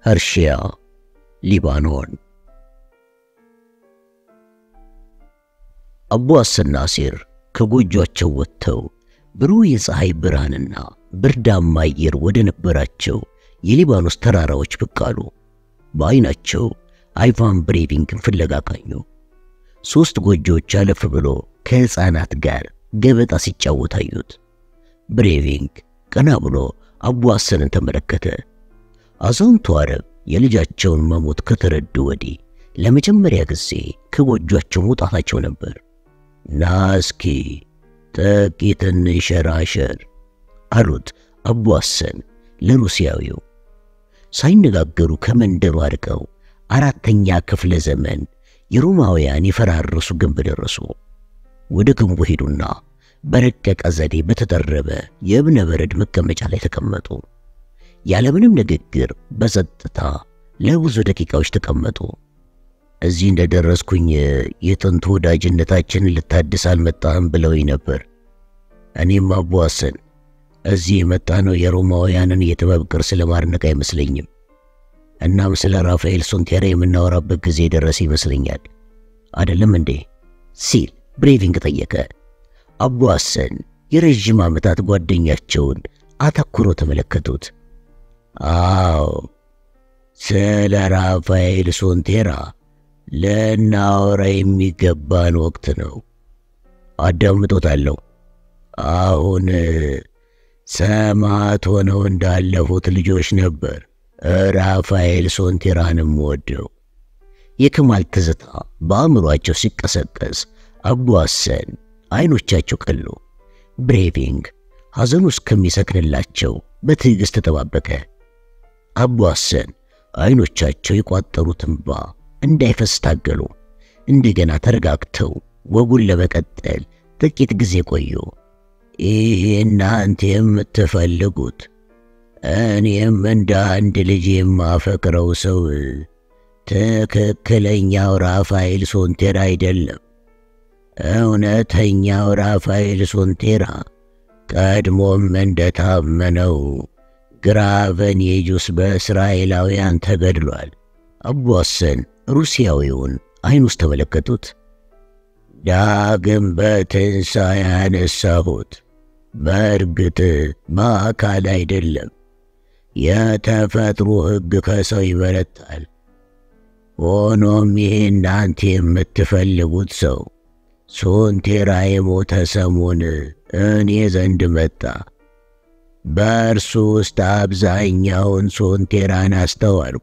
ፐርሺያ፣ ሊባኖን። አቡ ሐሰን ናሲር ከጎጇቸው ወጥተው ብሩህ የፀሐይ ብርሃንና ብርዳማ አየር ወደ ነበራቸው የሊባኖስ ተራራዎች ብቅ አሉ። በዐይናቸው አይቫን ብሬቪንግን ፍለጋ ቃኙ። ሦስት ጎጆዎች አለፍ ብሎ ከሕፃናት ጋር ገበጣ ሲጫወት አዩት። ብሬቪንግ ቀና ብሎ አቡ ሐሰንን ተመለከተ። አዛውንቱ አረብ የልጃቸውን መሞት ከተረዱ ወዲህ ለመጀመሪያ ጊዜ ከጎጇቸው መውጣታቸው ነበር። ና እስኪ ጥቂት እንሸራሸር አሉት አቡ ሐሰን ለሩሲያዊው። ሳይነጋገሩ ከመንደሩ አርቀው አራተኛ ክፍለ ዘመን የሮማውያን የፈራረሱ ግንብ ደረሱ። ወደ ግንቡ ሄዱና በረቀቀ ዘዴ በተጠረበ የእብነ በረድ መቀመጫ ላይ ተቀመጡ። ያለምንም ንግግር በጸጥታ ለብዙ ደቂቃዎች ተቀመጡ። እዚህ እንደደረስኩኝ የጥንቱ ወዳጅነታችንን ልታድስ አልመጣህም ብለውኝ ነበር። እኔም አቡ ሐሰን እዚህ የመጣ ነው የሮማውያንን የጥበብ ቅርስ ለማድነቅ አይመስለኝም። እናም ስለ ራፋኤል ሶንቴራ የምናወራበት ጊዜ የደረሰ ይመስለኛል። አይደለም እንዴ? ሲል ብሬቪንግ ጠየቀ። አቡ ሐሰን የረዥም ዓመታት ጓደኛቸውን አተኩሮ ተመለከቱት። አዎ ስለ ራፋኤል ሶንቴራ ልናወራ የሚገባን ወቅት ነው። አዳምጦታለሁ። አሁን ሰማዕት ሆነው እንዳለፉት ልጆች ነበር ራፋኤል ሶንቴራንም ወደው። የከማል ትዝታ በአእምሯቸው ሲቀሰቀስ አቡ ሐሰን አይኖቻቸው ቀሉ። ብሬቪንግ ሐዘኑ እስከሚሰክንላቸው በትዕግሥት ተጠባበቀ። አቡ ሐሰን አይኖቻቸው የቋጠሩት እንባ እንዳይፈስ ታገሉ። እንደገና ተረጋግተው ወጉን ለመቀጠል ጥቂት ጊዜ ቆዩ። ይህ እናንተ የምትፈልጉት እኔም እንደ አንድ ልጅ የማፈቅረው ሰው ትክክለኛው ራፋኤል ሶንቴራ አይደለም። እውነተኛው ራፋኤል ሶንቴራ ቀድሞም እንደታመነው ግራቨኔጁስ በእስራኤላውያን ተገድሏል። አቡ ሐሰን ሩሲያዊውን አይን ውስጥ ተመለከቱት። ዳግም በትንሣኤ ያነሳሁት በእርግጥ በአካል አይደለም። የተፈጥሮ ሕግ ከሰው ይበረታል። ሆኖም ይህ እናንተ የምትፈልጉት ሰው ሶንቴራ የሞተ ሰሞን እኔ ዘንድ መጣ። በእርሱ ውስጥ አብዛኛውን ሶንቴራን አስተዋልኩ።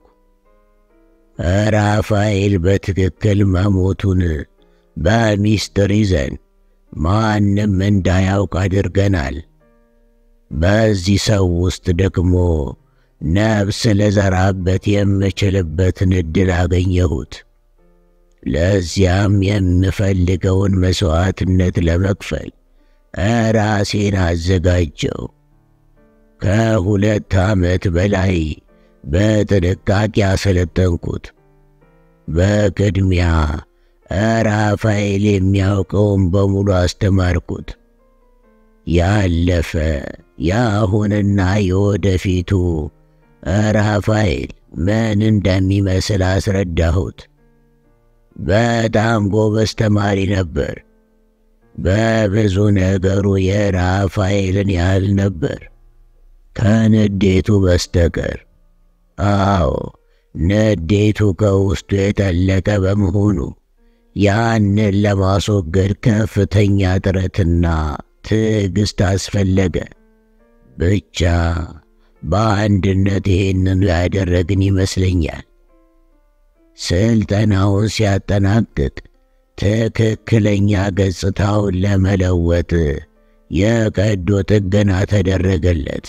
ራፋኤል በትክክል መሞቱን በሚስጥር ይዘን ማንም እንዳያውቅ አድርገናል። በዚህ ሰው ውስጥ ደግሞ ነፍስ ለዘራበት የምችልበትን ዕድል አገኘሁት። ለዚያም የምፈልገውን መሥዋዕትነት ለመክፈል ራሴን አዘጋጀው። ከሁለት ዓመት በላይ በጥንቃቄ አሰለጠንኩት። በቅድሚያ ራፋኤል የሚያውቀውን በሙሉ አስተማርኩት። ያለፈ የአሁንና የወደፊቱ ራፋኤል ምን እንደሚመስል አስረዳሁት። በጣም ጎበዝ ተማሪ ነበር። በብዙ ነገሩ የራፋኤልን ያህል ነበር፣ ከንዴቱ በስተቀር። አዎ ንዴቱ ከውስጡ የጠለቀ በመሆኑ ያንን ለማስወገድ ከፍተኛ ጥረትና ትዕግሥት አስፈለገ። ብቻ በአንድነት ይህንኑ ያደረግን ይመስለኛል። ስልጠናውን ሲያጠናቅቅ ትክክለኛ ገጽታውን ለመለወጥ የቀዶ ጥገና ተደረገለት።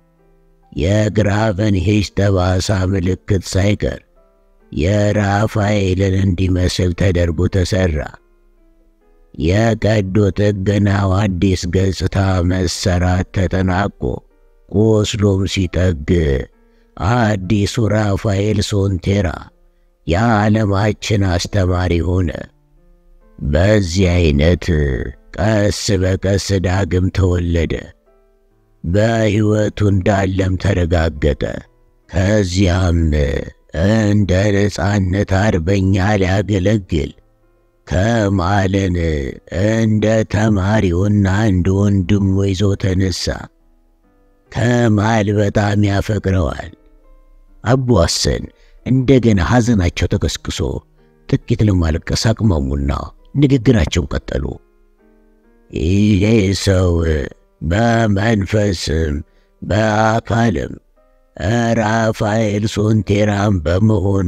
የግራቨንሄጅ ጠባሳ ምልክት ሳይቀር የራፋኤልን እንዲመስል ተደርጎ ተሠራ። የቀዶ ጥገናው አዲስ ገጽታ መሰራት ተጠናቆ ቁስሉም ሲጠግ አዲሱ ራፋኤል ሶንቴራ የዓለማችን አስተማሪ ሆነ። በዚህ አይነት ቀስ በቀስ ዳግም ተወለደ። በሕይወቱ እንዳለም ተረጋገጠ። ከዚያም እንደ ነፃነት አርበኛ ሊያገለግል ከማልን እንደ ተማሪውና እንደ ወንድሙ ይዞ ተነሳ። ከማል በጣም ያፈቅረዋል። አቡ ሐሰን እንደገና ሐዘናቸው ተቀስቅሶ ጥቂት ለማልቀስ አቅመሙና ንግግራቸውን ቀጠሉ። ይሄ ሰው በመንፈስም በአካልም ራፋኤል ሶንቴራም በመሆኑ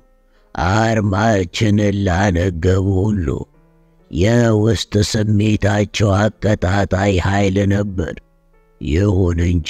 አርማችንን ላነገቡ ሁሉ የውስጥ ስሜታቸው አቀጣጣይ ኃይል ነበር። ይሁን እንጂ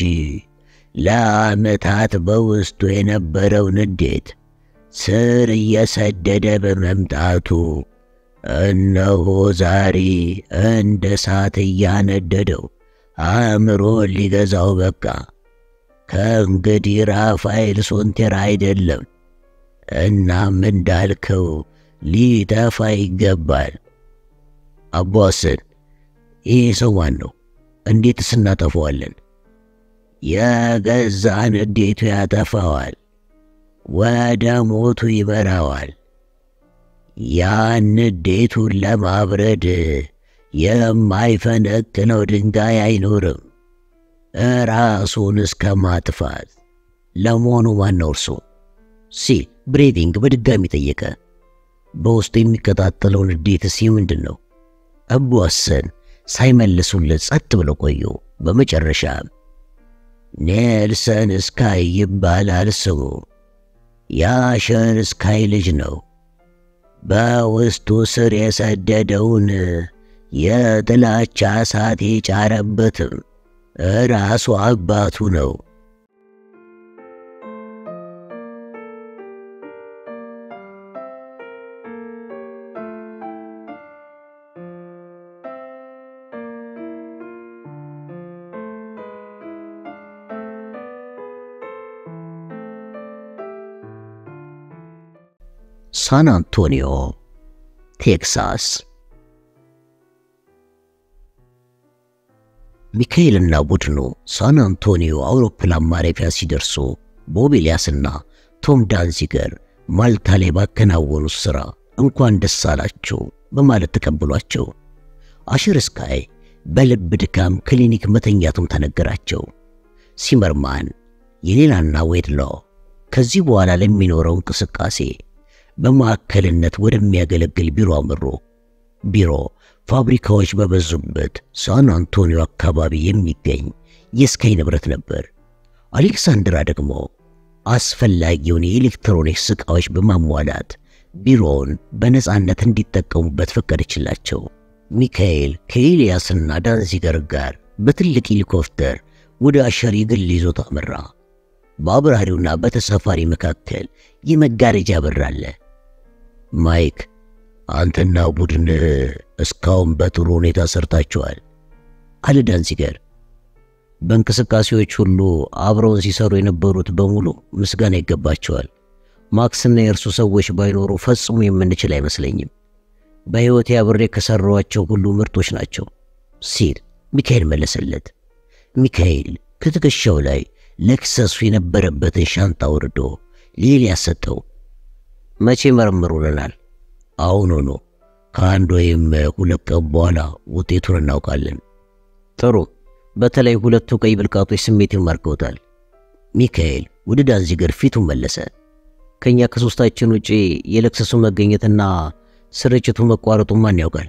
ለዓመታት በውስጡ የነበረው ንዴት ስር እየሰደደ በመምጣቱ እነሆ ዛሬ እንደ እሳት እያነደደው አእምሮን ሊገዛው በቃ። ከእንግዲህ ራፋኤል ሶንቴራ አይደለም። እናም እንዳልከው ሊጠፋ ይገባል። አቡ ሐሰን፣ ይህ ሰው ማን ነው? እንዴትስ እናጠፈዋለን? የገዛ ንዴቱ ያጠፋዋል፣ ወደ ሞቱ ይመራዋል። ያን ንዴቱን ለማብረድ የማይፈነቅለው ድንጋይ አይኖርም፣ ራሱን እስከ ማጥፋት። ለመሆኑ ማን ነው እርሱ? ሲል ብሬቪንግ በድጋሚ ጠየቀ። በውስጡ የሚቀጣጠለው ንዴትስ ምንድን ነው? አቡ ሐሰን ሳይመልሱለት ጸጥ ብለው ቆዩ። በመጨረሻ ኔልሰን ስካይ ይባላል ስሙ። የአሸር ስካይ ልጅ ነው። በውስጡ ስር የሰደደውን የጥላቻ እሳት የጫረበትም ራሱ አባቱ ነው። ሳን አንቶኒዮ ቴክሳስ። ሚካኤልና ቡድኑ ሳን አንቶኒዮ አውሮፕላን ማረፊያ ሲደርሱ ቦብ ኤልያስና ቶም ዳንዚገር ማልታ ላይ ባከናወኑት ሥራ እንኳን ደስ አላቸው በማለት ተቀብሏቸው፣ አሽር ስካይ በልብ ድካም ክሊኒክ መተኛቱም ተነገራቸው። ሲመርማን የሌላና ዌድሎ ከዚህ በኋላ ለሚኖረው እንቅስቃሴ በማዕከልነት ወደሚያገለግል ቢሮ አመሩ። ቢሮ ፋብሪካዎች በበዙበት ሳን አንቶኒዮ አካባቢ የሚገኝ የስካይ ንብረት ነበር። አሌክሳንድራ ደግሞ አስፈላጊውን የኤሌክትሮኒክስ ዕቃዎች በማሟላት ቢሮውን በነፃነት እንዲጠቀሙበት ፈቀደችላቸው። ሚካኤል ከኤልያስና ዳንዚገር ጋር በትልቅ ሄሊኮፕተር ወደ አሸር የግል ይዞታ አመራ። በአብራሪውና በተሳፋሪ መካከል የመጋረጃ በር አለ። ማይክ አንተና ቡድን እስካሁን በጥሩ ሁኔታ ሰርታችኋል አለ ዳንዚገር። በእንቅስቃሴዎች ሁሉ አብረውን ሲሰሩ የነበሩት በሙሉ ምስጋና ይገባቸዋል። ማክስና የእርሱ ሰዎች ባይኖሩ ፈጽሞ የምንችል አይመስለኝም። በሕይወቴ አብሬ ከሠራኋቸው ሁሉ ምርጦች ናቸው ሲል ሚካኤል መለሰለት። ሚካኤል ከትከሻው ላይ ለክሰሱ የነበረበትን ሻንጣ ወርዶ ለኤልያስ ሰጠው። መቼ መረምሩልናል? አሁን ሆኖ ከአንድ ወይም ሁለት ቀን በኋላ ውጤቱን እናውቃለን። ጥሩ። በተለይ ሁለቱ ቀይ ብልቃጦች ስሜትን ማርከውታል። ሚካኤል ወደ ዳንዚገር ፊቱን መለሰ። ከኛ ከሶስታችን ውጪ የለክሰሱ መገኘትና ስርጭቱ መቋረጡ ማን ያውቃል?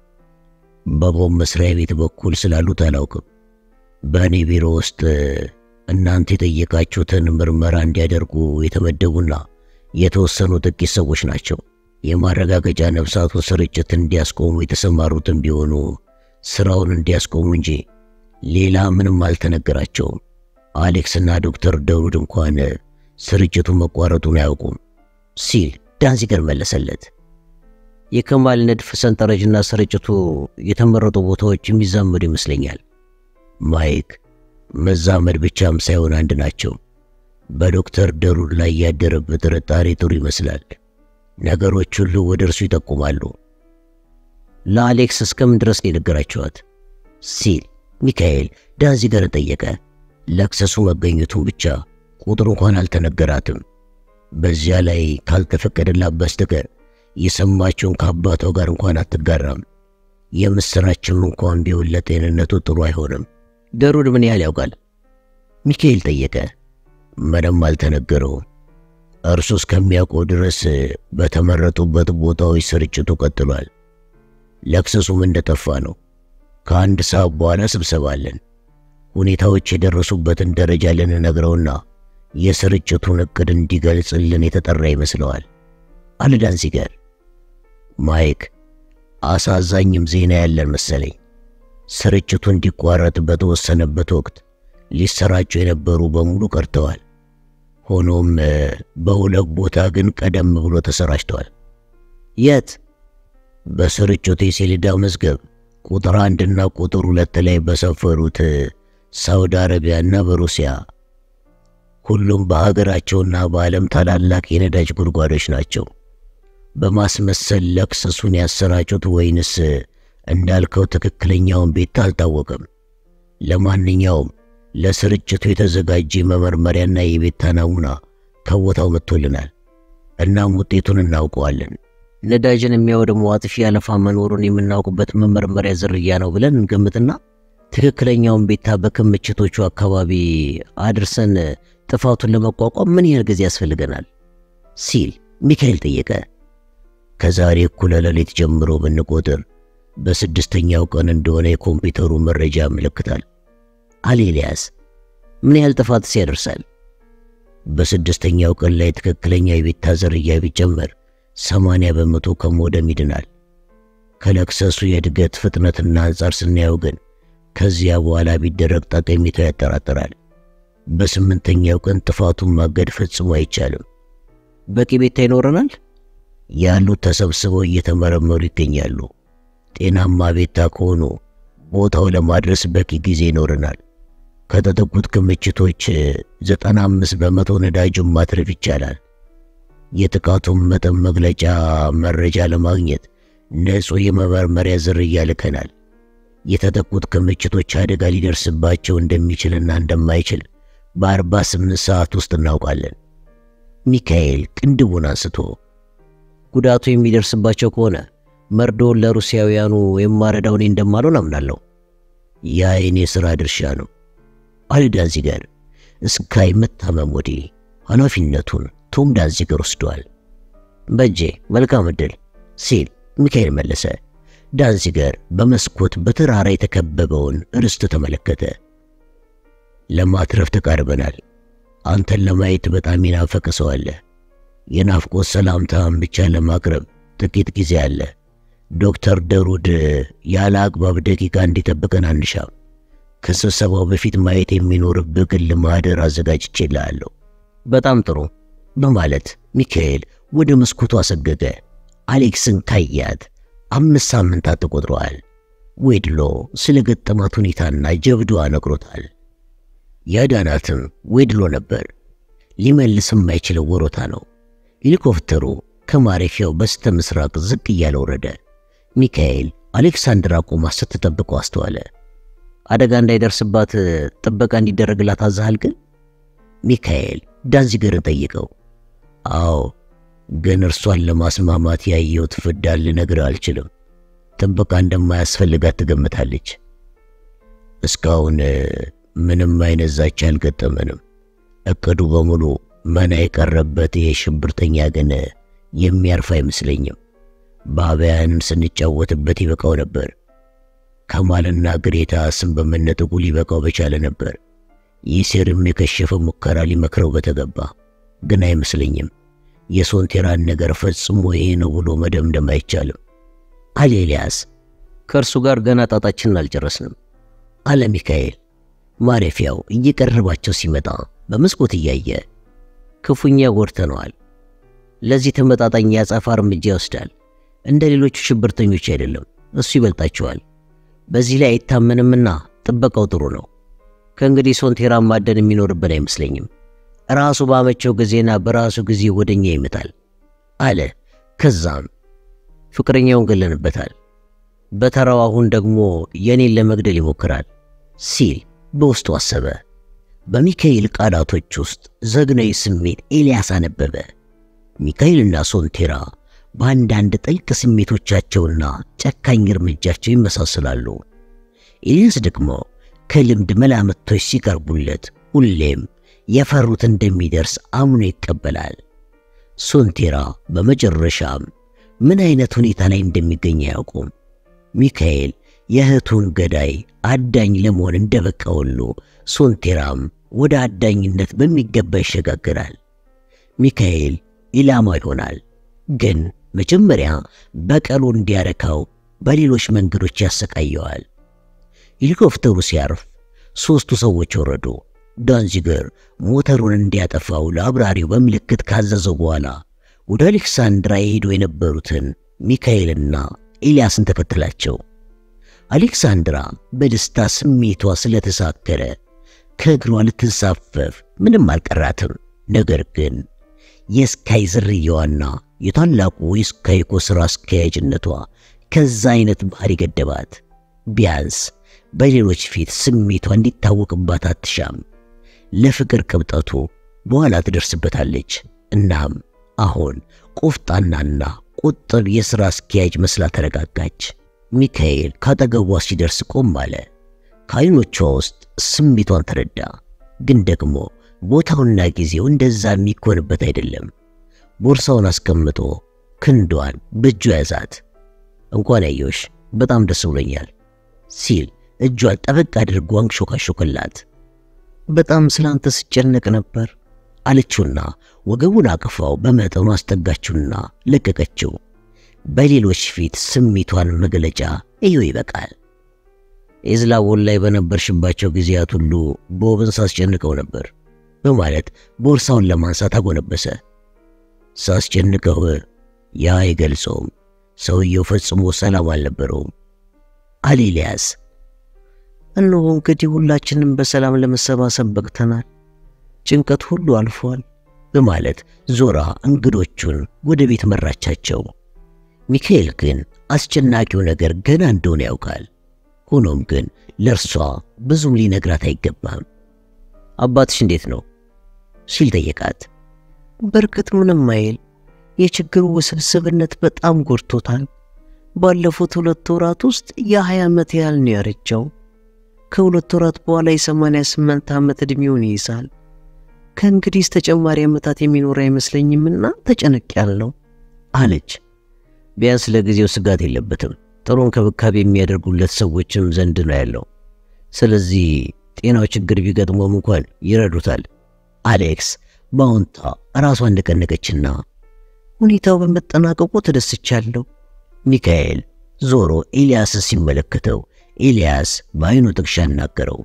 በቦም መስሪያ ቤት በኩል ስላሉት አላውቅም። በእኔ ቢሮ ውስጥ እናንተ የጠየቃችሁትን ምርመራ እንዲያደርጉ የተመደቡና የተወሰኑ ጥቂት ሰዎች ናቸው። የማረጋገጫ ነፍሳቱን ስርጭት እንዲያስቆሙ የተሰማሩትን ቢሆኑ ስራውን እንዲያስቆሙ እንጂ ሌላ ምንም አልተነገራቸውም። አሌክስና ዶክተር ደውድ እንኳን ስርጭቱ መቋረጡን አያውቁም ሲል ዳንዚገር መለሰለት። የከማል ንድፍ ሰንጠረዥና ስርጭቱ የተመረጡ ቦታዎች የሚዛመዱ ይመስለኛል። ማይክ መዛመድ ብቻም ሳይሆን አንድ ናቸው። በዶክተር ደሩድ ላይ ያደረበት ጥርጣሬ ጥሩ ይመስላል። ነገሮች ሁሉ ወደ እርሱ ይጠቁማሉ። ለአሌክስ እስከምን ድረስ ነው የነገራችኋት? ሲል ሚካኤል ዳንዚገርን ጠየቀ። ለክሰሱ መገኘቱን ብቻ ቁጥር እንኳን አልተነገራትም። በዚያ ላይ ካልተፈቀደላት በስተቀር የሰማችውን ከአባቷ ጋር እንኳን አትጋራም። የምስራችም እንኳን ቢሆን ለጤንነቱ ጥሩ አይሆንም። ደሩድ ምን ያህል ያውቃል? ሚካኤል ጠየቀ። ምንም አልተነገረውም። እርሱ እስከሚያውቀው ድረስ በተመረጡበት ቦታዎች ስርጭቱ ቀጥሏል። ለክሰሱም እንደጠፋ ነው። ከአንድ ሰዓት በኋላ ስብሰባ አለን። ሁኔታዎች የደረሱበትን ደረጃ ልንነግረውና የስርጭቱን እቅድ እንዲገልጽልን የተጠራ ይመስለዋል አለ ዳንዚገር። ማይክ፣ አሳዛኝም ዜና ያለን መሰለኝ። ስርጭቱ እንዲቋረጥ በተወሰነበት ወቅት ሊሰራጩ የነበሩ በሙሉ ቀርተዋል። ሆኖም በሁለት ቦታ ግን ቀደም ብሎ ተሰራጭተዋል። የት? በስርጭቱ የሰሌዳ መዝገብ ቁጥር አንድና ቁጥር ሁለት ላይ በሰፈሩት ሳውዲ አረቢያና በሩሲያ ሁሉም በሀገራቸውና በዓለም ታላላቅ የነዳጅ ጉድጓዶች ናቸው። በማስመሰል ለክሰሱን ያሰራጩት ወይንስ እንዳልከው ትክክለኛውን ቤት አልታወቀም። ለማንኛውም ለስርጭቱ የተዘጋጀ መመርመሪያና የቤታ ናሙና ከቦታው መጥቶልናል። እናም ውጤቱን እናውቀዋለን። ነዳጅን የሚያወድመው አጥፊ አለፋ መኖሩን የምናውቅበት መመርመሪያ ዝርያ ነው ብለን እንገምትና ትክክለኛውን ቤታ በክምችቶቹ አካባቢ አድርሰን ጥፋቱን ለመቋቋም ምን ያህል ጊዜ ያስፈልገናል? ሲል ሚካኤል ጠየቀ። ከዛሬ እኩለ ሌሊት ጀምሮ ብንቆጥር በስድስተኛው ቀን እንደሆነ የኮምፒውተሩ መረጃ ያመለክታል አለ ኤልያስ። ምን ያህል ጥፋትስ ያደርሳል? በስድስተኛው ቀን ላይ ትክክለኛ የቤታ ዝርያ ቢጨመር ሰማንያ በመቶ ከመውደም ይድናል። ከለክሰሱ የእድገት ፍጥነትና አንጻር ስናየው ግን ከዚያ በኋላ ቢደረግ ጠቀሜታው ያጠራጥራል። በስምንተኛው ቀን ጥፋቱን ማገድ ፈጽሞ አይቻልም። በቂ ቤታ ይኖረናል። ያሉት ተሰብስበው እየተመረመሩ ይገኛሉ። ጤናማ ቤታ ከሆኑ ቦታው ለማድረስ በቂ ጊዜ ይኖረናል። ከተጠቁት ክምችቶች 95 በመቶ ነዳጁን ማትረፍ ይቻላል። የጥቃቱን መጠን መግለጫ መረጃ ለማግኘት ንጹሕ የመመርመሪያ ዝርያ ልከናል። የተጠቁት ክምችቶች አደጋ ሊደርስባቸው እንደሚችልና እንደማይችል በ48 ሰዓት ውስጥ እናውቃለን። ሚካኤል ቅንድቡን አንስቶ ጉዳቱ የሚደርስባቸው ከሆነ መርዶውን ለሩሲያውያኑ የማረዳው እኔ እንደማልሆን አምናለሁ። ያ የኔ ሥራ ድርሻ ነው አለ ዳንዚገር። እስካይ መታመም ወዲህ ኃላፊነቱን ቶም ዳንዚገር ወስዷል። በጄ መልካም ዕድል ሲል ሚካኤል መለሰ። ዳንዚገር በመስኮት በተራራ የተከበበውን ርስት ተመለከተ። ለማትረፍ ተቃርበናል። አንተን ለማየት በጣም የናፈቀ ሰው አለ። የናፍቆት ሰላምታን ብቻ ለማቅረብ ጥቂት ጊዜ አለ። ዶክተር ደሩድ ያለ አግባብ ደቂቃ እንዲጠብቀን አንሻም። ከስብሰባው በፊት ማየት የሚኖርብህ ግል ማህደር አዘጋጅቼልሃለሁ። በጣም ጥሩ በማለት ሚካኤል ወደ መስኮቱ አሰገገ። አሌክስን ካያት አምስት ሳምንታት ተቆጥረዋል። ዌድሎ ስለ ገጠማት ሁኔታና ጀብዷ ነግሮታል። ያዳናትም ዌድሎ ነበር። ሊመልስ የማይችለው ወሮታ ነው። ሄሊኮፕተሩ ከማረፊያው በስተ ምስራቅ ዝቅ እያለ ወረደ። ሚካኤል አሌክሳንድራ ቆማ ስትጠብቀው አስተዋለ። አደጋ እንዳይደርስባት ጥበቃ እንዲደረግላት አዛሃል ግን? ሚካኤል ዳንዚገርን ጠይቀው። አዎ፣ ግን እርሷን ለማስማማት ያየሁት ፍዳ ልነግርህ አልችልም። ጥበቃ እንደማያስፈልጋት ትገምታለች። እስካሁን ምንም አይነት ዛቻ አልገጠመንም። እቅዱ በሙሉ መና የቀረበት ይሄ ሽብርተኛ ግን የሚያርፍ አይመስለኝም። በአብያንን ስንጫወትበት ይበቃው ነበር። ከማልና ግሬታ ስም በመነጠቁ ሊበቃው በቻለ ነበር። ይህ ሴርም የከሸፈ ሙከራ ሊመክረው በተገባ ግን አይመስለኝም። የሶንቴራን ነገር ፈጽሞ ይሄ ነው ብሎ መደምደም አይቻልም አለ ኤልያስ። ከእርሱ ጋር ገና ጣጣችንን አልጨረስንም አለ ሚካኤል። ማረፊያው እየቀረባቸው ሲመጣ በመስኮት እያየ ክፉኛ ጎድተነዋል። ለዚህ ተመጣጣኝ የአጸፋ እርምጃ ይወስዳል። እንደ ሌሎቹ ሽብርተኞች አይደለም፣ እሱ ይበልጣቸዋል። በዚህ ላይ አይታመንምና ጥበቃው ጥሩ ነው። ከእንግዲህ ሶንቴራን ማደን የሚኖርብን አይመስለኝም። ራሱ ባመቸው ጊዜና በራሱ ጊዜ ወደኛ ይመጣል አለ። ከዛም ፍቅረኛውን ገለንበታል፣ በተራው አሁን ደግሞ የኔን ለመግደል ይሞክራል ሲል በውስጡ አሰበ። በሚካኤል ቃላቶች ውስጥ ዘግናዊ ስሜት ኤልያስ አነበበ። ሚካኤልና ሶንቴራ በአንዳንድ ጥልቅ ስሜቶቻቸውና ጨካኝ እርምጃቸው ይመሳሰላሉ። ኤልያስ ደግሞ ከልምድ መላምቶች ሲቀርቡለት ሁሌም የፈሩት እንደሚደርስ አምኖ ይቀበላል። ሶንቴራ በመጨረሻም ምን አይነት ሁኔታ ላይ እንደሚገኝ አያውቁም። ሚካኤል የእህቱን ገዳይ አዳኝ ለመሆን እንደበቃ ሁሉ ሶንቴራም ወደ አዳኝነት በሚገባ ይሸጋግራል። ሚካኤል ኢላማ ይሆናል፣ ግን መጀመሪያ በቀሉ እንዲያረካው በሌሎች መንገዶች ያሰቃየዋል። ሄሊኮፕተሩ ሲያርፍ ሦስቱ ሰዎች ወረዱ። ዳንዚገር ሞተሩን እንዲያጠፋው ለአብራሪው በምልክት ካዘዘው በኋላ ወደ አሌክሳንድራ የሄዱ የነበሩትን ሚካኤልና ኤልያስን ተከተላቸው። አሌክሳንድራ በደስታ ስሜቷ ስለተሳከረ ከእግሯ ልትንሳፈፍ ምንም አልቀራትም። ነገር ግን የስካይ ዝርያዋና የታላቁ የስካይኮ ሥራ አስኪያጅነቷ ከዛ አይነት ባህሪ ገደባት። ቢያንስ በሌሎች ፊት ስሜቷ እንዲታወቅባት አትሻም። ለፍቅር ቅብጠቱ በኋላ ትደርስበታለች። እናም አሁን ቆፍጣናና ቁጥብ የሥራ አስኪያጅ መስላ ተረጋጋች። ሚካኤል ካጠገቧ ሲደርስ ቆም አለ። ከዓይኖቿ ውስጥ ስሜቷን ተረዳ። ግን ደግሞ ቦታውና ጊዜው እንደዛ የሚኮንበት አይደለም። ቦርሳውን አስቀምጦ ክንዷን በእጁ ያዛት። እንኳን ያየሁሽ በጣም ደስ ብሎኛል ሲል እጇን ጠበቅ አድርጎ አንሾካሾከላት። በጣም ስላንተ ስጨነቅ ነበር አለችውና ወገቡን አቅፋው በመጠኑ አስጠጋችውና ለቀቀችው። በሌሎች ፊት ስሜቷን መግለጫ እዩ ይበቃል። ኤዝላቦን ላይ በነበርሽባቸው ጊዜያት ሁሉ ቦብን ሳስጨንቀው ነበር በማለት ቦርሳውን ለማንሳት አጎነበሰ። ሳስጨንቀው ያ አይገልጸውም። ሰውየው ፈጽሞ ሰላም አልነበረውም አለ ኤልያስ። እነሆ እንግዲህ ሁላችንም በሰላም ለመሰባሰብ በቅተናል። ጭንቀት ሁሉ አልፏል በማለት ዞራ እንግዶቹን ወደ ቤት መራቻቸው። ሚካኤል ግን አስጨናቂው ነገር ገና እንደሆነ ያውቃል። ሆኖም ግን ለእርሷ ብዙም ሊነግራት አይገባም። አባትሽ እንዴት ነው ሲል ጠየቃት። በእርግጥ ምንም አይል፣ የችግሩ ውስብስብነት በጣም ጎድቶታል። ባለፉት ሁለት ወራት ውስጥ የሀያ ዓመት ያህል ነው ያረጃው። ከሁለት ወራት በኋላ የሰማንያ ስምንት ዓመት ዕድሜውን ይይዛል። ከእንግዲህስ ተጨማሪ ዓመታት የሚኖር አይመስለኝምና ተጨነቅ ያለው አለች። ቢያንስ ለጊዜው ስጋት የለበትም። ጥሩ እንክብካቤ የሚያደርጉለት ሰዎችም ዘንድ ነው ያለው። ስለዚህ ጤናው ችግር ቢገጥሞም እንኳን ይረዱታል። አሌክስ በአዎንታ ራሷን እንደቀነቀችና ሁኔታው በመጠናቀቁ ተደስቻለሁ። ሚካኤል ዞሮ ኤልያስን ሲመለከተው ኤልያስ በዓይኑ ጥቅሻ አናገረው።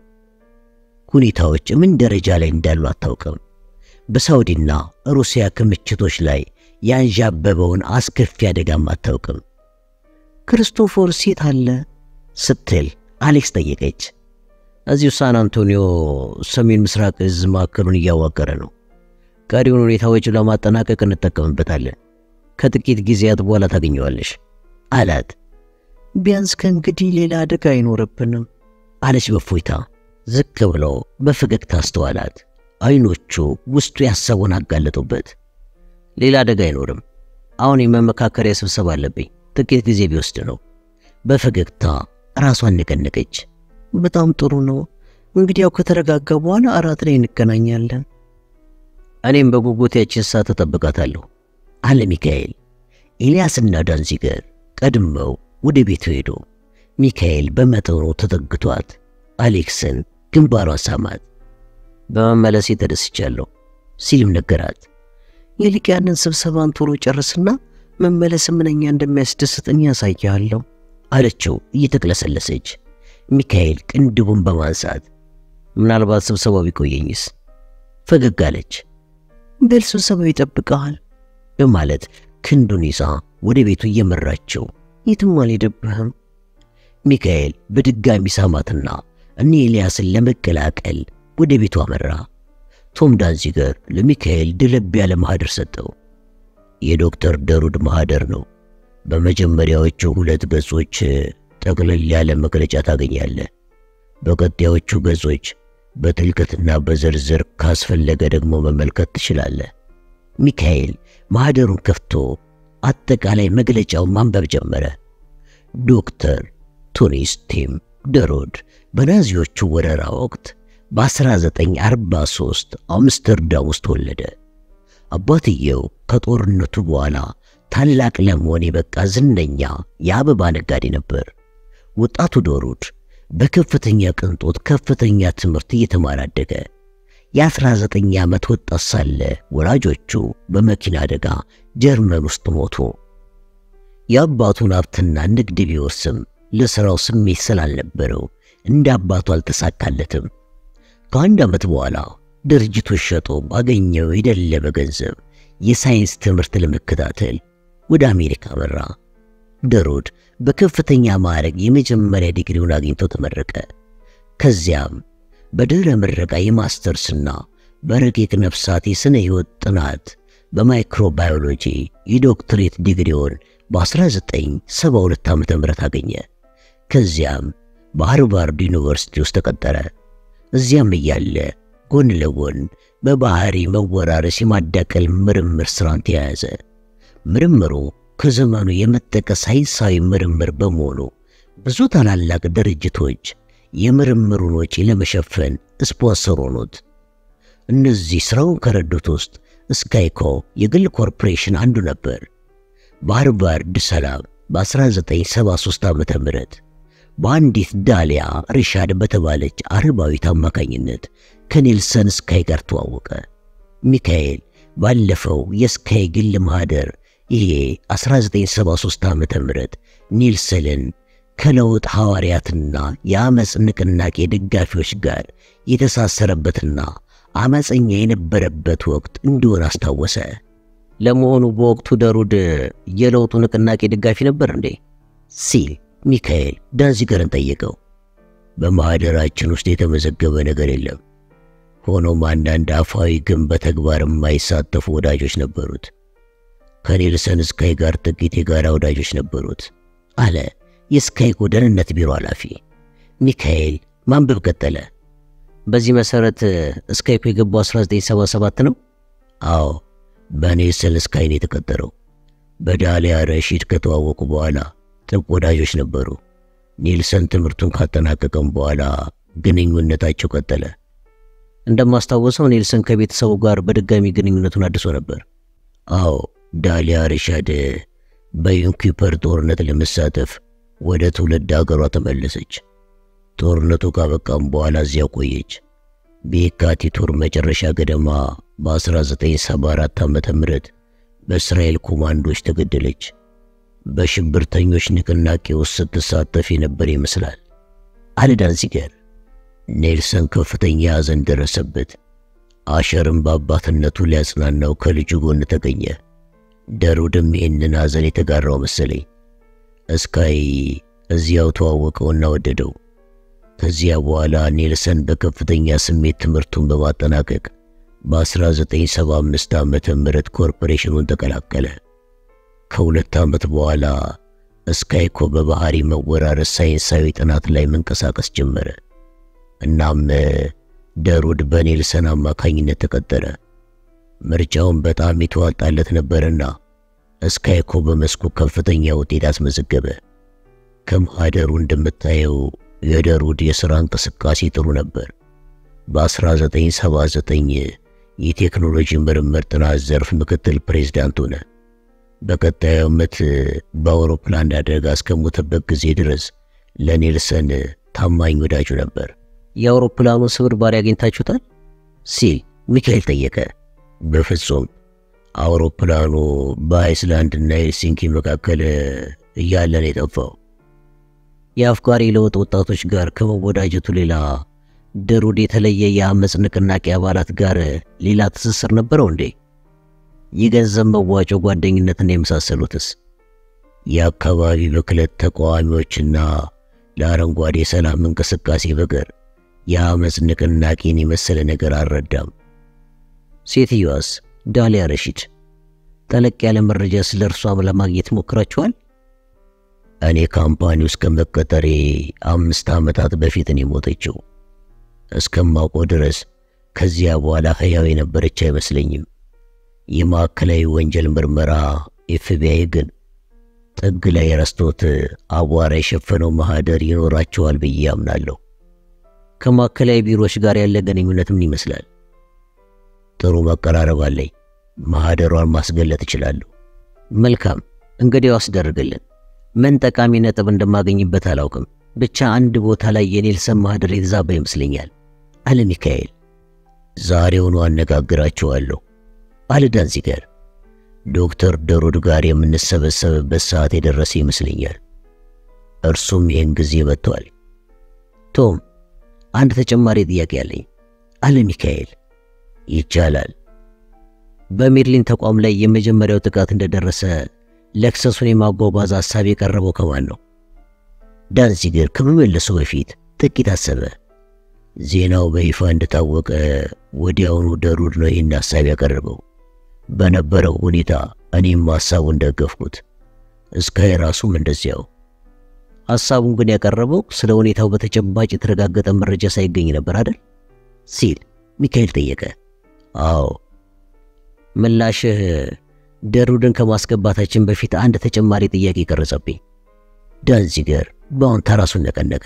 ሁኔታዎች ምን ደረጃ ላይ እንዳሉ አታውቅም። በሳውዲና ሩሲያ ክምችቶች ላይ ያንዣበበውን አስከፊ አደጋም አታውቅም። ክርስቶፎር ሴት አለ ስትል አሌክስ ጠየቀች። እዚሁ ሳን አንቶኒዮ ሰሜን ምስራቅ እዝ ማዕከሉን እያዋቀረ ነው። ቀሪውን ሁኔታዎች ለማጠናቀቅ እንጠቀምበታለን። ከጥቂት ጊዜያት በኋላ ታገኘዋለሽ አላት። ቢያንስ ከእንግዲህ ሌላ አደጋ አይኖርብንም አለች በፎይታ። ዝቅ ብሎ በፈገግታ አስተዋላት። አይኖቹ ውስጡ ያሰቡን አጋለጡበት። ሌላ አደጋ አይኖርም። አሁን የመመካከሪያ ስብሰባ አለብኝ። ጥቂት ጊዜ ቢወስድ ነው። በፈገግታ ራሷን ነቀነቀች። በጣም ጥሩ ነው። እንግዲያው ከተረጋጋ በኋላ አራት ላይ እንገናኛለን። እኔም በጉጉት ያችን ሰዓት ተጠብቃታለሁ አለ ሚካኤል። ኤልያስና ዳንዚገር ቀድመው ወደ ቤቱ ሄዱ። ሚካኤል በመጠኑ ተጠግቷት አሌክስን ግንባሯን ሳማት። በመመለሴ ተደስቻለሁ ሲልም ነገራት። ይልቅ ያንን ስብሰባን ቶሎ ጨርስና መመለስ ምንኛ እንደሚያስደስተኝ ያሳያለሁ አለችው እየተቅለሰለሰች። ሚካኤል ቅንድቡን በማንሳት ምናልባት ስብሰባው ቢቆየኝስ ፈገግ አለች። በል ስብሰባው ይጠብቀሃል በማለት ክንዱን ይዛ ወደ ቤቱ እየመራችው የትም አልሄድብህም። ሚካኤል በድጋሚ ሳማትና እኔ ኤልያስን ለመቀላቀል ወደ ቤቱ አመራ። ቶም ዳንዚገር ለሚካኤል ድለብ ያለ ማህደር ሰጠው። የዶክተር ደሩድ ማህደር ነው። በመጀመሪያዎቹ ሁለት ገጾች ጠቅለል ያለ መግለጫ ታገኛለህ። በቀጣዮቹ ገጾች በጥልቀትና በዝርዝር ካስፈለገ ደግሞ መመልከት ትችላለህ። ሚካኤል ማኅደሩን ከፍቶ አጠቃላይ መግለጫውን ማንበብ ጀመረ። ዶክተር ቶኒስ ቲም ደሮድ በናዚዎቹ ወረራ ወቅት በ1943 አምስተርዳም ውስጥ ተወለደ። አባትየው ከጦርነቱ በኋላ ታላቅ ለመሆን የበቃ ዝነኛ የአበባ ነጋዴ ነበር። ወጣቱ ዶሩድ በከፍተኛ ቅንጦት ከፍተኛ ትምህርት እየተማረ አደገ። የ19 ዓመት ወጣት ሳለ ወላጆቹ በመኪና አደጋ ጀርመን ውስጥ ሞቱ። የአባቱን ሀብትና ንግድ ቢወርስም ለሥራው ስሜት ስላልነበረው እንደ አባቱ አልተሳካለትም። ከአንድ ዓመት በኋላ ድርጅቶች ሸጦ ባገኘው የደለበ ገንዘብ የሳይንስ ትምህርት ለመከታተል ወደ አሜሪካ መራ። ደሮድ በከፍተኛ ማዕረግ የመጀመሪያ ዲግሪውን አግኝቶ ተመረቀ። ከዚያም በድህረ ምረቃ የማስተርስና በረቂቅ ነፍሳት የሥነ ሕይወት ጥናት በማይክሮባዮሎጂ የዶክትሬት ዲግሪውን በ1972 ዓ ም አገኘ። ከዚያም በሃርቫርድ ዩኒቨርሲቲ ውስጥ ተቀጠረ። እዚያም እያለ ጎን ለጎን በባህሪ መወራረስ የማዳቀል ምርምር ሥራን ተያያዘ። ምርምሩ ከዘመኑ የመጠቀ ሳይንሳዊ ምርምር በመሆኑ ብዙ ታላላቅ ድርጅቶች የምርምሩን ወጪ ለመሸፈን ስፖንሰር ሆኑት። እነዚህ ሥራውን ከረዱት ውስጥ ስካይኮ የግል ኮርፖሬሽን አንዱ ነበር። በሃርቫርድ ሰላም በ1973 ዓ ም በአንዲት ዳሊያ ሪሻድ በተባለች አረባዊት አማካኝነት ከኔልሰን ስካይ ጋር ተዋወቀ። ሚካኤል ባለፈው የስካይ ግል ማኅደር ይሄ 1973 ዓ ም ኒልሰንን ከለውጥ ሐዋርያትና የአመፅ ንቅናቄ ደጋፊዎች ጋር የተሳሰረበትና አመፀኛ የነበረበት ወቅት እንደሆነ አስታወሰ። ለመሆኑ በወቅቱ ደሩድ የለውጡ ንቅናቄ ደጋፊ ነበር እንዴ? ሲል ሚካኤል ዳንዚገርን ጠየቀው። በማኅደራችን ውስጥ የተመዘገበ ነገር የለም። ሆኖም አንዳንድ አፋዊ ግን በተግባር የማይሳተፉ ወዳጆች ነበሩት። ከኔልሰን ስካይ ጋር ጥቂት የጋራ ወዳጆች ነበሩት አለ የስካይኮ ደህንነት ቢሮ ኃላፊ። ሚካኤል ማንበብ ቀጠለ። በዚህ መሠረት ስካይኮ የገባው 1977 ነው? አዎ፣ በኔልሰን ስካይ ነው የተቀጠረው። በዳሊያ ረሺድ ከተዋወቁ በኋላ ጥብቅ ወዳጆች ነበሩ። ኔልሰን ትምህርቱን ካጠናቀቀም በኋላ ግንኙነታቸው ቀጠለ። እንደማስታወሰው ኔልሰን ከቤተሰቡ ጋር በድጋሚ ግንኙነቱን አድሶ ነበር። አዎ፣ ዳሊያ ሪሻድ በዩንኪፐር ጦርነት ለመሳተፍ ወደ ትውልድ አገሯ ተመለሰች። ጦርነቱ ካበቃም በኋላ እዚያ ቆየች። በየካቲት ወር መጨረሻ ገደማ በ1974 ዓመተ ምህረት በእስራኤል ኮማንዶች ተገደለች። በሽብርተኞች ንቅናቄ ውስጥ ስትሳተፍ የነበር ይመስላል አለ ዳንዚገር። ኔልሰን ከፍተኛ ሐዘን ደረሰበት። አሸርም በአባትነቱ ሊያጽናናው ከልጁ ጎን ተገኘ። ደሩድም ይህንን ሐዘን የተጋራው መሰለኝ። እስካይ እዚያው ተዋወቀውና ወደደው። ከዚያ በኋላ ኔልሰን በከፍተኛ ስሜት ትምህርቱን በማጠናቀቅ በ1975 ዓመተ ምህረት ኮርፖሬሽኑን ተቀላቀለ። ከሁለት ዓመት በኋላ ስካይኮ በባህሪ መወራረስ ሳይንሳዊ ጥናት ላይ መንቀሳቀስ ጀመረ። እናም ደሩድ በኔልሰን አማካኝነት ተቀጠረ። ምርጫውን በጣም የተዋጣለት ነበርና ስካይኮ በመስኩ ከፍተኛ ውጤት አስመዘገበ። ከማኅደሩ እንደምታየው የደሩድ የሥራ እንቅስቃሴ ጥሩ ነበር። በ1979 የቴክኖሎጂ ምርምር ጥናት ዘርፍ ምክትል ፕሬዝዳንት ሆነ። በቀጣዩ ዓመት በአውሮፕላን አደጋ እስከሞተበት ጊዜ ድረስ ለኔልሰን ታማኝ ወዳጁ ነበር። የአውሮፕላኑን ስብርባሪ አግኝታችሁታል? ሲል ሚካኤል ጠየቀ። በፍጹም አውሮፕላኑ በአይስላንድና ሄልሲንኪ መካከል እያለ ነው የጠፋው። የአፍቃሪ ለውጥ ወጣቶች ጋር ከመወዳጀቱ ሌላ ደሩድ የተለየ የአመፅ ንቅናቄ አባላት ጋር ሌላ ትስስር ነበረው እንዴ? የገንዘብ መዋጮ፣ ጓደኝነትና የመሳሰሉትስ? የአካባቢ ብክለት ተቃዋሚዎችና ለአረንጓዴ ሰላም እንቅስቃሴ በቀር የአመፅ ንቅናቄን የመሰለ ነገር አልረዳም። ሴትዮዋስ ዳሊያ ረሺድ ጠለቅ ያለ መረጃ ስለ እርሷም ለማግኘት ሞክራችኋል? እኔ ካምፓኒ ውስጥ ከመቀጠሬ አምስት ዓመታት በፊት ነው የሞተችው። እስከማውቀው ድረስ ከዚያ በኋላ ሕያው የነበረች አይመስለኝም። የማዕከላዊ ወንጀል ምርመራ ኤፍቢአይ ግን ጥግ ላይ ረስቶት አቧራ የሸፈነው ማህደር ይኖራቸዋል ብዬ አምናለሁ። ከማዕከላዊ ቢሮዎች ጋር ያለ ግንኙነት ምን ይመስላል? ጥሩ መቀራረብ አለኝ። ማህደሯን ማስገለጥ እችላለሁ። መልካም፣ እንግዲያው አስደርግልን። ምን ጠቃሚ ነጥብ እንደማገኝበት አላውቅም። ብቻ አንድ ቦታ ላይ የኔልሰን ማህደር የተዛባ ይመስለኛል አለ ሚካኤል። ዛሬውኑ አነጋግራቸዋለሁ አለ ዳንዚገር። ዶክተር ደሩድ ጋር የምንሰበሰብበት ሰዓት የደረሰ ይመስለኛል። እርሱም ይህን ጊዜ መጥቷል። ቶም፣ አንድ ተጨማሪ ጥያቄ አለኝ አለ ሚካኤል። ይቻላል። በሜድሊን ተቋም ላይ የመጀመሪያው ጥቃት እንደደረሰ ለክሰሱን የማጓጓዝ ሐሳብ የቀረበው ከማን ነው? ዳንዚገር ከመመለሱ በፊት ጥቂት አሰበ። ዜናው በይፋ እንደታወቀ ወዲያውኑ ደሩድ ነው ይህን ሐሳብ ያቀረበው። በነበረው ሁኔታ እኔም ሐሳቡን ደገፍኩት። እስካይ ራሱም እንደዚያው። ሐሳቡን ግን ያቀረበው ስለ ሁኔታው በተጨባጭ የተረጋገጠ መረጃ ሳይገኝ ነበር አይደል? ሲል ሚካኤል ጠየቀ። አዎ። ምላሽህ ደሩድን ከማስገባታችን በፊት አንድ ተጨማሪ ጥያቄ ቀረጸብኝ። ዳንዚገር በአሁን ተራሱን ነቀነቀ።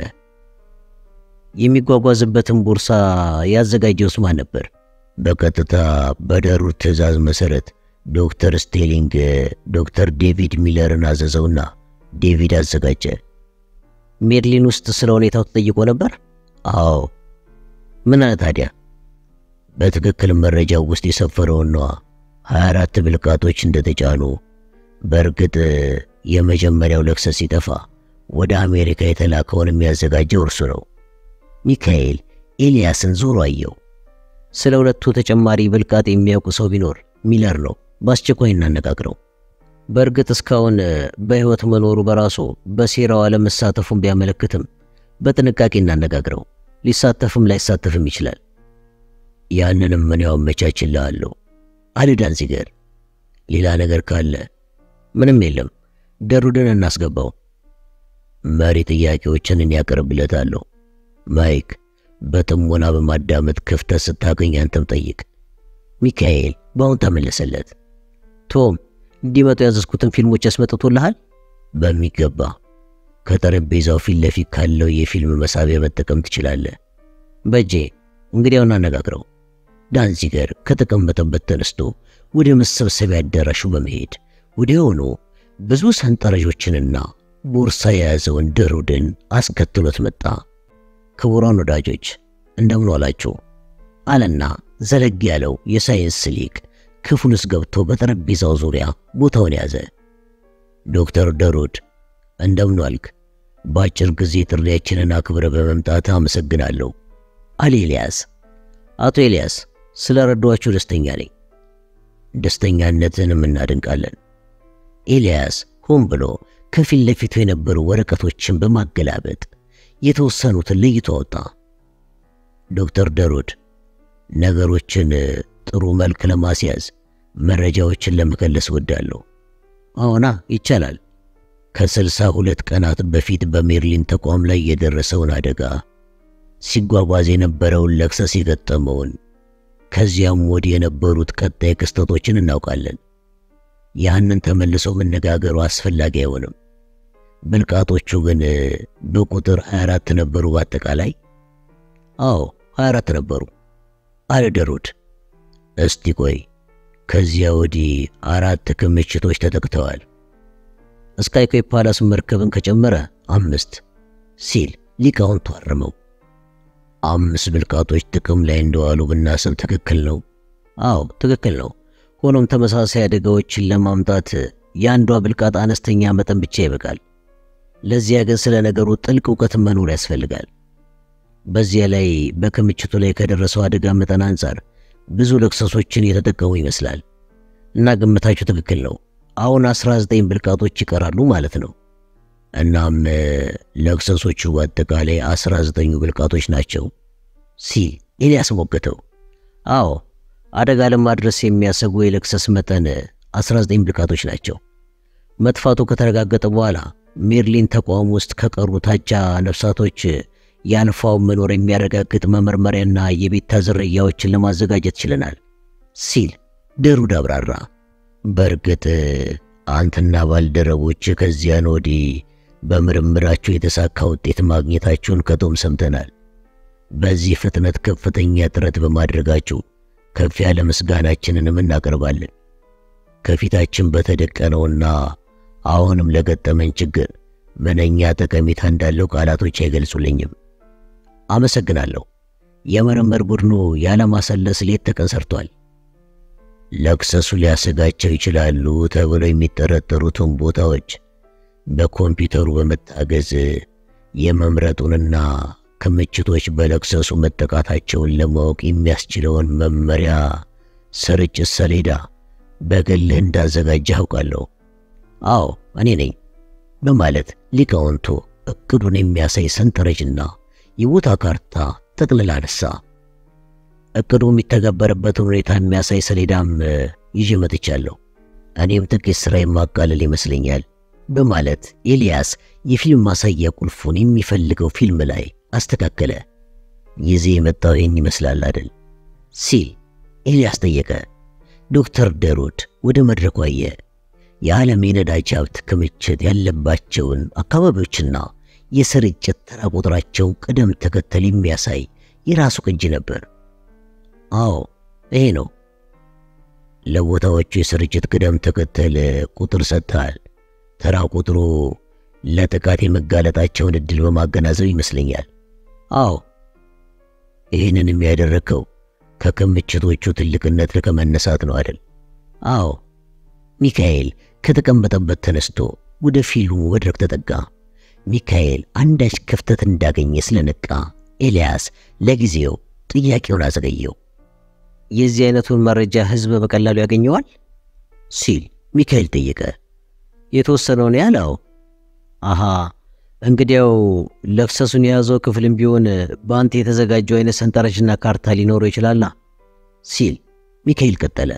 የሚጓጓዝበትን ቦርሳ ያዘጋጀውስ ማን ነበር? በቀጥታ በደሩድ ትዕዛዝ መሰረት ዶክተር ስቴሊንግ ዶክተር ዴቪድ ሚለርን አዘዘውና ዴቪድ አዘጋጀ። ሜድሊን ውስጥ ስለ ሁኔታው ተጠይቆ ነበር? አዎ። ምን አለ ታዲያ? በትክክል መረጃው ውስጥ የሰፈረውን ነዋ። 24 ብልቃጦች እንደተጫኑ። በእርግጥ የመጀመሪያው ለክሰስ ሲጠፋ ወደ አሜሪካ የተላከውን የሚያዘጋጀው እርሱ ነው። ሚካኤል ኤልያስን ዞሮ አየው። ስለ ሁለቱ ተጨማሪ ብልቃጥ የሚያውቁ ሰው ቢኖር ሚለር ነው። በአስቸኳይ እናነጋግረው። በእርግጥ እስካሁን በሕይወት መኖሩ በራሱ በሴራው አለመሳተፉን ቢያመለክትም በጥንቃቄ እናነጋግረው። ሊሳተፍም ላይሳተፍም ይችላል። ያንንም ምን ያው አመቻችልሃለሁ አለ ዳንዚገር። ሌላ ነገር ካለ ምንም የለም። ደሩድን እናስገባው። መሪ ጥያቄዎችን እኔ ያቀርብለታለሁ። ማይክ በጥሞና በማዳመጥ ክፍተት ስታገኝ አንተም ጠይቅ። ሚካኤል በአሁን ተመለሰለት። ቶም እንዲመጡ ያዘዝኩትን ፊልሞች ያስመጥቶልሃል? በሚገባ ከጠረጴዛው ፊት ለፊት ካለው የፊልም መሳቢያ መጠቀም ትችላለህ። በጄ እንግዲያውን አነጋግረው። ዳንዚገር ከተቀመጠበት ተነስቶ ወደ መሰብሰቢያ አዳራሹ በመሄድ ወዲያውኑ ብዙ ሰንጠረዦችንና ቦርሳ የያዘውን ደሩድን አስከትሎት መጣ። ክቡራን ወዳጆች እንደምን ዋላችሁ አለና ዘለግ ያለው የሳይንስ ሊቅ ክፍል ውስጥ ገብቶ በጠረጴዛው ዙሪያ ቦታውን ያዘ። ዶክተር ደሩድ እንደምን ዋልክ? በአጭር ጊዜ ጥሪያችንን አክብረ በመምጣት አመሰግናለሁ አለ ኤልያስ። አቶ ኤልያስ ስለ ረዷችሁ ደስተኛ ነኝ። ደስተኛነትንም እናድንቃለን። ኤልያስ ሆን ብሎ ከፊት ለፊቱ የነበሩ ወረቀቶችን በማገላበጥ የተወሰኑትን ለይቶ አወጣ። ዶክተር ደሩድ ነገሮችን ጥሩ መልክ ለማስያዝ መረጃዎችን ለመከለስ ወዳለሁ። አዎና ይቻላል። ከስልሳ ሁለት ቀናት በፊት በሜርሊን ተቋም ላይ የደረሰውን አደጋ፣ ሲጓጓዝ የነበረውን ለክሰስ የገጠመውን፣ ከዚያም ወዲህ የነበሩት ቀጣይ ክስተቶችን እናውቃለን። ያንን ተመልሶ መነጋገሩ አስፈላጊ አይሆንም። ብልቃጦቹ ግን በቁጥር 24 ነበሩ በአጠቃላይ? አዎ 24 ነበሩ አለ ደሩድ። እስቲ ቆይ ከዚያ ወዲህ አራት ክምችቶች ተጠቅተዋል። ስካይኮይ ፓላስ መርከብን ከጨመረ አምስት ሲል ሊቃውንቱ አረመው። አምስት ብልቃጦች ጥቅም ላይ እንደዋሉ ብናስብ ትክክል ነው። አዎ ትክክል ነው። ሆኖም ተመሳሳይ አደጋዎችን ለማምጣት የአንዷ ብልቃጥ አነስተኛ መጠን ብቻ ይበቃል። ለዚያ ግን ስለ ነገሩ ጥልቅ እውቀት መኖር ያስፈልጋል። በዚያ ላይ በክምችቱ ላይ ከደረሰው አደጋ መጠን አንጻር ብዙ ለክሰሶችን የተጠቀሙ ይመስላል እና ግምታችሁ ትክክል ነው። አሁን 19 ብልቃጦች ይቀራሉ ማለት ነው። እናም ለክሰሶቹ በአጠቃላይ 19ኙ ብልቃጦች ናቸው ሲል ኤልያስ ሞገተው። አዎ አደጋ ለማድረስ የሚያሰጉ የለክሰስ መጠን 19 ብልቃጦች ናቸው። መጥፋቱ ከተረጋገጠ በኋላ ሜርሊን ተቋም ውስጥ ከቀሩ ታቻ ነፍሳቶች የአልፋውን መኖር የሚያረጋግጥ መመርመሪያና የቤታ ዝርያዎችን ለማዘጋጀት ችለናል ሲል ደሩድ አብራራ። በእርግጥ አንተና ባልደረቦች ከዚያን ወዲህ በምርምራችሁ የተሳካ ውጤት ማግኘታችሁን ከቶም ሰምተናል። በዚህ ፍጥነት ከፍተኛ ጥረት በማድረጋችሁ ከፍ ያለ ምስጋናችንንም እናቀርባለን። ከፊታችን በተደቀነውና አሁንም ለገጠመን ችግር ምንኛ ጠቀሜታ እንዳለው ቃላቶች አይገልጹልኝም። አመሰግናለሁ። የምርምር ቡድኑ ያለማሰለስ ሌት ተቀን ሰርቷል። ለክሰሱ ሊያሰጋቸው ይችላሉ ተብለው የሚጠረጠሩትን ቦታዎች በኮምፒውተሩ በመታገዝ የመምረጡንና ክምችቶች በለክሰሱ መጠቃታቸውን ለማወቅ የሚያስችለውን መመሪያ ስርጭት ሰሌዳ በግልህ እንዳዘጋጀህ አውቃለሁ። አዎ እኔ ነኝ በማለት ሊቃውንቱ እቅዱን የሚያሳይ ሰንጠረዥና የቦታ ካርታ ጠቅልላ አነሳ። እቅዱ የሚተገበርበትን ሁኔታ የሚያሳይ ሰሌዳም ይዤ መጥቻለሁ። እኔም ጥቂት ሥራ የማቃለል ይመስለኛል በማለት ኤልያስ የፊልም ማሳያ ቁልፉን የሚፈልገው ፊልም ላይ አስተካከለ። ጊዜ የመጣው ይህን ይመስላል አይደል ሲል ኤልያስ ጠየቀ። ዶክተር ደሩድ ወደ መድረኩ አየ። የዓለም የነዳጅ ሀብት ክምችት ያለባቸውን አካባቢዎችና የስርጭት ተራ ቁጥራቸው ቅደም ተከተል የሚያሳይ የራሱ ቅጂ ነበር። አዎ ይሄ ነው። ለቦታዎቹ የስርጭት ቅደም ተከተል ቁጥር ሰጥተሃል። ተራ ቁጥሩ ለጥቃት የመጋለጣቸውን እድል በማገናዘብ ይመስለኛል። አዎ ይህንን የሚያደረግከው ከክምችቶቹ ትልቅነት ከመነሳት ነው አይደል? አዎ። ሚካኤል ከተቀመጠበት ተነስቶ ወደ ፊልሙ መድረክ ተጠጋ። ሚካኤል አንዳች ክፍተት እንዳገኘ ስለነቃ ኤልያስ ለጊዜው ጥያቄውን አዘገየው። የዚህ አይነቱን መረጃ ህዝብ በቀላሉ ያገኘዋል ሲል ሚካኤል ጠየቀ። የተወሰነውን ያለው አሃ፣ እንግዲያው ለክሰሱን የያዘው ክፍልም ቢሆን በአንተ የተዘጋጀው አይነት ሰንጠረዥና ካርታ ሊኖረው ይችላላ ሲል ሚካኤል ቀጠለ።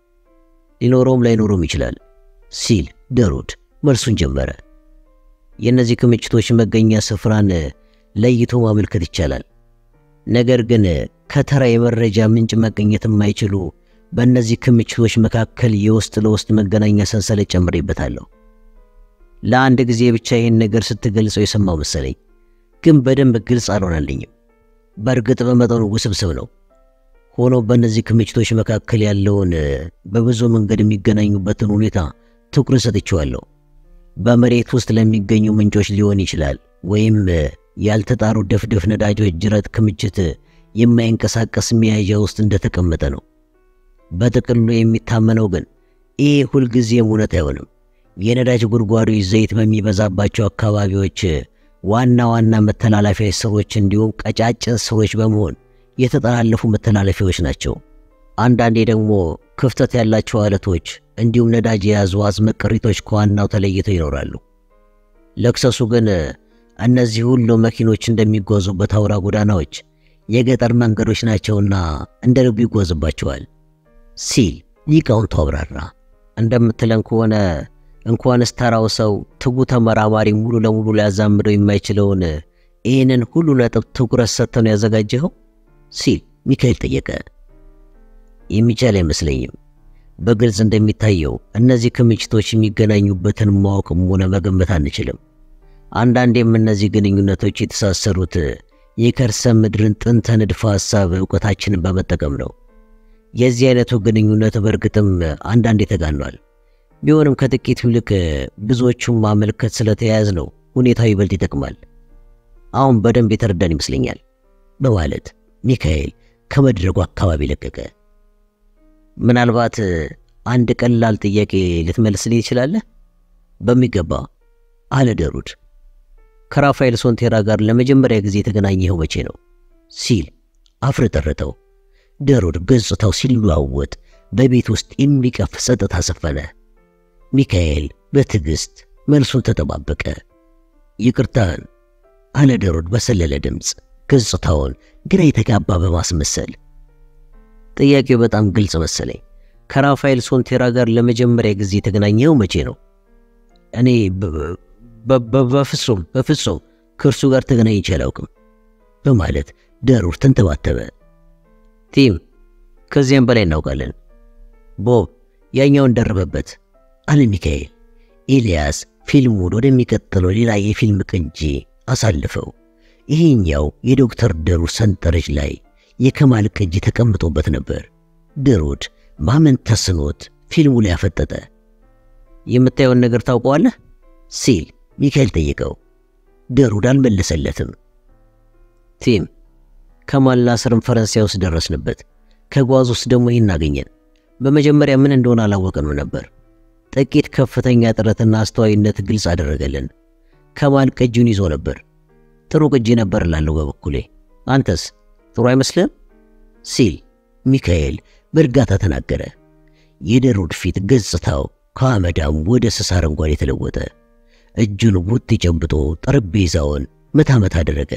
ሊኖረውም ላይኖረውም ይችላል ሲል ደሩድ መልሱን ጀመረ። የእነዚህ ክምችቶች መገኛ ስፍራን ለይቶ ማመልከት ይቻላል። ነገር ግን ከተራ የመረጃ ምንጭ መገኘት የማይችሉ በእነዚህ ክምችቶች መካከል የውስጥ ለውስጥ መገናኛ ሰንሰለት ጨምሬበታለሁ። ለአንድ ጊዜ ብቻ ይህን ነገር ስትገልጸው የሰማው መሰለኝ፣ ግን በደንብ ግልጽ አልሆነልኝም። በእርግጥ በመጠኑ ውስብስብ ነው። ሆኖ በእነዚህ ክምችቶች መካከል ያለውን በብዙ መንገድ የሚገናኙበትን ሁኔታ ትኩረት ሰጥቼዋለሁ። በመሬት ውስጥ ለሚገኙ ምንጮች ሊሆን ይችላል፣ ወይም ያልተጣሩ ደፍደፍ ነዳጆች ጅረት ክምችት የማይንቀሳቀስ መያዣ ውስጥ እንደተቀመጠ ነው። በጥቅሉ የሚታመነው ግን ይህ ሁልጊዜም እውነት አይሆንም። የነዳጅ ጉድጓዶች ዘይት በሚበዛባቸው አካባቢዎች ዋና ዋና መተላለፊያ ስሮች እንዲሁም ቀጫጭን ስሮች በመሆን የተጠላለፉ መተላለፊያዎች ናቸው። አንዳንዴ ደግሞ ክፍተት ያላቸው አለቶች እንዲሁም ነዳጅ የያዙ አዝመ ቅሪቶች ከዋናው ተለይተው ይኖራሉ። ለክሰሱ ግን እነዚህ ሁሉ መኪኖች እንደሚጓዙበት አውራ ጎዳናዎች የገጠር መንገዶች ናቸውና እንደ ልቡ ይጓዝባቸዋል ሲል ሊቃውንቱ አብራራ። እንደምትለን ከሆነ እንኳንስ ተራው ሰው ትጉ ተመራማሪ ሙሉ ለሙሉ ሊያዛምደው የማይችለውን ይህንን ሁሉ ነጥብ ትኩረት ሰጥተው ነው ያዘጋጀኸው ሲል ሚካኤል ጠየቀ። የሚቻል አይመስለኝም። በግልጽ እንደሚታየው እነዚህ ክምችቶች የሚገናኙበትን ማወቅም ሆነ መገመት አንችልም። አንዳንዴም እነዚህ ግንኙነቶች የተሳሰሩት የከርሰ ምድርን ጥንተ ንድፈ ሐሳብ እውቀታችንን በመጠቀም ነው። የዚህ አይነቱ ግንኙነት በእርግጥም አንዳንዴ ተጋኗል። ቢሆንም ከጥቂት ይልቅ ብዙዎቹን ማመልከት ስለተያያዝ ነው ሁኔታው ይበልጥ ይጠቅማል። አሁን በደንብ የተረዳን ይመስለኛል በማለት ሚካኤል ከመድረጉ አካባቢ ለቀቀ። ምናልባት አንድ ቀላል ጥያቄ ልትመልስልኝ ትችላለህ? በሚገባ አለ ደሩድ። ከራፋኤል ሶንቴራ ጋር ለመጀመሪያ ጊዜ የተገናኘኸው መቼ ነው? ሲል አፍረጠረጠው። ደሩድ ገጽታው ሲለዋወጥ በቤት ውስጥ የሚቀፍ ጸጥታ ሰፈነ። ሚካኤል በትዕግሥት መልሱን ተጠባበቀ። ይቅርታን አለ ደሩድ በሰለለ ድምፅ ገጽታውን ግራ የተጋባ በማስመሰል ጥያቄው በጣም ግልጽ መሰለኝ። ከራፋኤል ሶንቴራ ጋር ለመጀመሪያ ጊዜ የተገናኘው መቼ ነው? እኔ በፍጹም በፍጹም ከእርሱ ጋር ተገናኝቼ አላውቅም በማለት ደሩድ ተንተባተበ። ቲም ከዚያም በላይ እናውቃለን። ቦብ ያኛውን ደረበበት አለ ሚካኤል። ኤልያስ ፊልሙን ወደሚቀጥለው ሌላ የፊልም ቅጂ አሳልፈው። ይሄኛው የዶክተር ደሩድ ሰንጠረዥ ላይ የከማል ቅጂ ተቀምጦበት ነበር። ደሩድ ማመን ተስኖት ፊልሙ ላይ አፈጠጠ። የምታየውን ነገር ታውቀዋለህ ሲል ሚካኤል ጠየቀው። ደሩድ አልመለሰለትም። ቲም ከማል ናስርን ፈረንሳይ ውስጥ ደረስንበት። ከጓዝ ውስጥ ደግሞ ይህን አገኘን። በመጀመሪያ ምን እንደሆነ አላወቅንም ነበር። ጥቂት ከፍተኛ ጥረትና አስተዋይነት ግልጽ አደረገልን። ከማል ቅጂውን ይዞ ነበር። ጥሩ ቅጂ ነበር እላለሁ በበኩሌ። አንተስ ጥሩ አይመስልም? ሲል ሚካኤል በእርጋታ ተናገረ። የደሩድ ፊት ገጽታው ከአመዳም ወደ ስስ አረንጓዴ የተለወጠ። እጁን ቡጢ ጨብጦ ጠረጴዛውን መታመት አደረገ።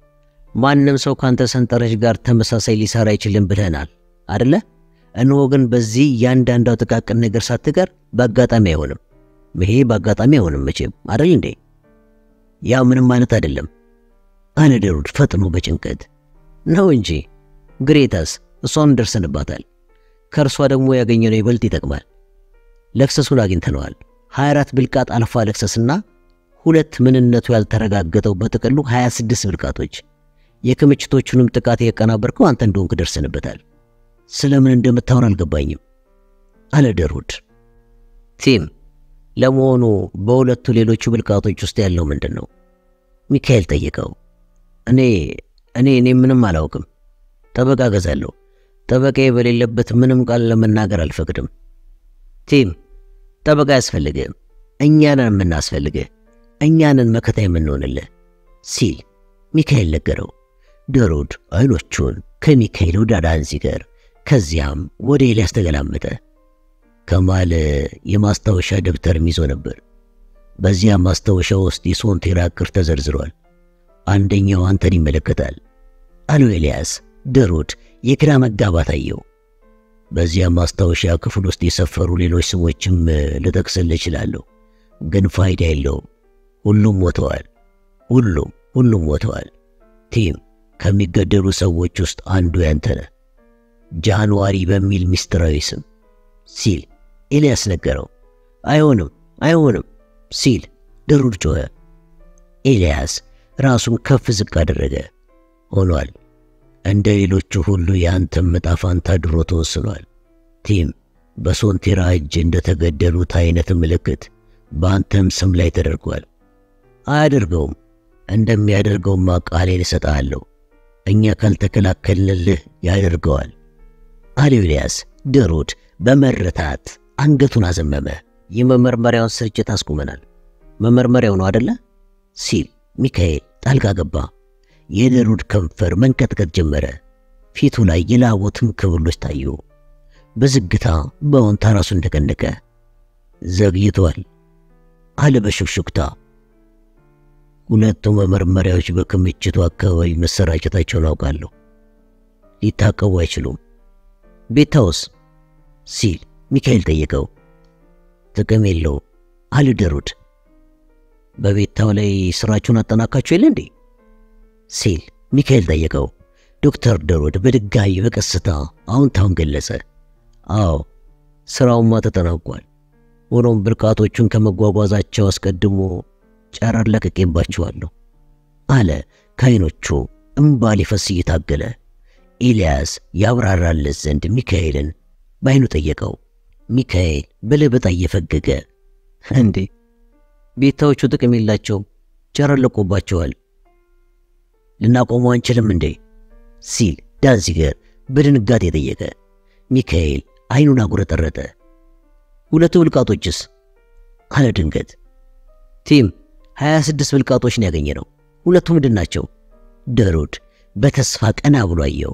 ማንም ሰው ካንተ ሰንጠረዥ ጋር ተመሳሳይ ሊሰራ አይችልም ብለናል አደለ? እነሆ ግን በዚህ እያንዳንዳው ጥቃቅን ነገር ሳትቀር በአጋጣሚ አይሆንም። ይሄ በአጋጣሚ አይሆንም መቼም አደል እንዴ? ያ ምንም ማለት አይደለም አለ ደሩድ ፈጥኖ በጭንቀት ነው እንጂ ግሬታስ እሷን ደርሰንባታል። ከእርሷ ደግሞ ያገኘነው ይበልጥ ይጠቅማል። ለክሰሱን አግኝተነዋል። 24 ብልቃጥ አልፋ ለክሰስና ሁለት ምንነቱ ያልተረጋገጠው በጥቅሉ 26 ብልቃጦች። የክምችቶቹንም ጥቃት የቀናበርከው አንተ እንደሆንክ ደርሰንበታል። ስለምን እንደምታወራ አልገባኝም አለ ደሩድ። ቲም ለመሆኑ በሁለቱ ሌሎቹ ብልቃጦች ውስጥ ያለው ምንድን ነው? ሚካኤል ጠየቀው። እኔ እኔ እኔ ምንም አላውቅም። ጠበቃ ገዛለሁ። ጠበቃዬ በሌለበት ምንም ቃል ለመናገር አልፈቅድም። ቲም ጠበቃ አያስፈልግህም። እኛንን የምናስፈልግህ እኛንን መከታ የምንሆንልህ ሲል ሚካኤል ነገረው። ደሩድ አይኖቹን ከሚካኤል ወደ ዳንዚገር ከዚያም ወደ ኤልያስ ተገላመጠ። ከማል የማስታወሻ ደብተርም ይዞ ነበር። በዚያ ማስታወሻ ውስጥ የሶንቴራ ዕቅድ ተዘርዝሯል። አንደኛው አንተን ይመለከታል አለው ኤልያስ። ደሩድ የግራ መጋባት አየው። በዚያ ማስታወሻ ክፍል ውስጥ የሰፈሩ ሌሎች ስሞችም ልጠቅስልህ እችላለሁ፣ ግን ፋይዳ የለውም። ሁሉም ሞተዋል። ሁሉም ሁሉም ሞተዋል። ቲም ከሚገደሉ ሰዎች ውስጥ አንዱ ያንተ ነህ፣ ጃንዋሪ በሚል ምስጢራዊ ስም ሲል ኤልያስ ነገረው። አይሆንም አይሆንም ሲል ደሩድ ጮኸ። ኤልያስ ራሱን ከፍ ዝቅ አደረገ። ሆኗል። እንደ ሌሎቹ ሁሉ የአንተም ዕጣ ፈንታ ድሮ ተወስኗል። ቲም በሶንቴራ እጅ እንደተገደሉት አይነት ምልክት በአንተም ስም ላይ ተደርጓል። አያደርገውም። እንደሚያደርገውማ ቃሌን እሰጥሃለሁ። እኛ ካልተከላከልንልህ ያደርገዋል አለው ኤልያስ። ደሩድ በመረታት አንገቱን አዘመመ። የመመርመሪያውን ስርጭት አስቁመናል። መመርመሪያው ነው አደለ? ሲል ሚካኤል ጣልቃ ገባ። የደሩድ ከንፈር መንቀጥቀጥ ጀመረ። ፊቱ ላይ የላቦትም ክብሎች ታዩ። በዝግታ በወንታ ራሱን ተቀነቀ። ዘግይቷል አለ በሹክሹክታ። ሁለቱ መመርመሪያዎች በክምችቱ አካባቢ መሰራጨታቸውን አውቃለሁ። ሊታቀቡ አይችሉም። ቤታውስ ሲል ሚካኤል ጠየቀው። ጥቅም የለውም አለ ደሩድ። በቤታው ላይ ስራችሁን አጠናካችሁ የለ እንዴ? ሲል ሚካኤል ጠየቀው። ዶክተር ደሩድ በድጋሚ በቀስታ አዎንታውን ገለጸ። አዎ ስራውማ ተጠናቋል። ሆኖም ብልቃጦቹን ከመጓጓዛቸው አስቀድሞ ጨረር ለቅቄባቸዋለሁ አለ ከዓይኖቹ እምባ ሊፈስ እየታገለ። ኤልያስ ያብራራለት ዘንድ ሚካኤልን በዓይኑ ጠየቀው። ሚካኤል በለበጣ እየፈገገ እንዴ ቤታዎቹ ጥቅም የላቸውም፣ ጨረር ለቆባቸዋል ልናቆመው አንችልም እንዴ? ሲል ዳንዚገር በድንጋጤ ጠየቀ። ሚካኤል ዓይኑን አጉረጠረጠ። ሁለቱ ብልቃጦችስ? አለ ድንገት። ቲም 26 ብልቃጦችን ያገኘ ነው። ሁለቱ ምንድን ናቸው? ደሩድ በተስፋ ቀና ብሎ አየው።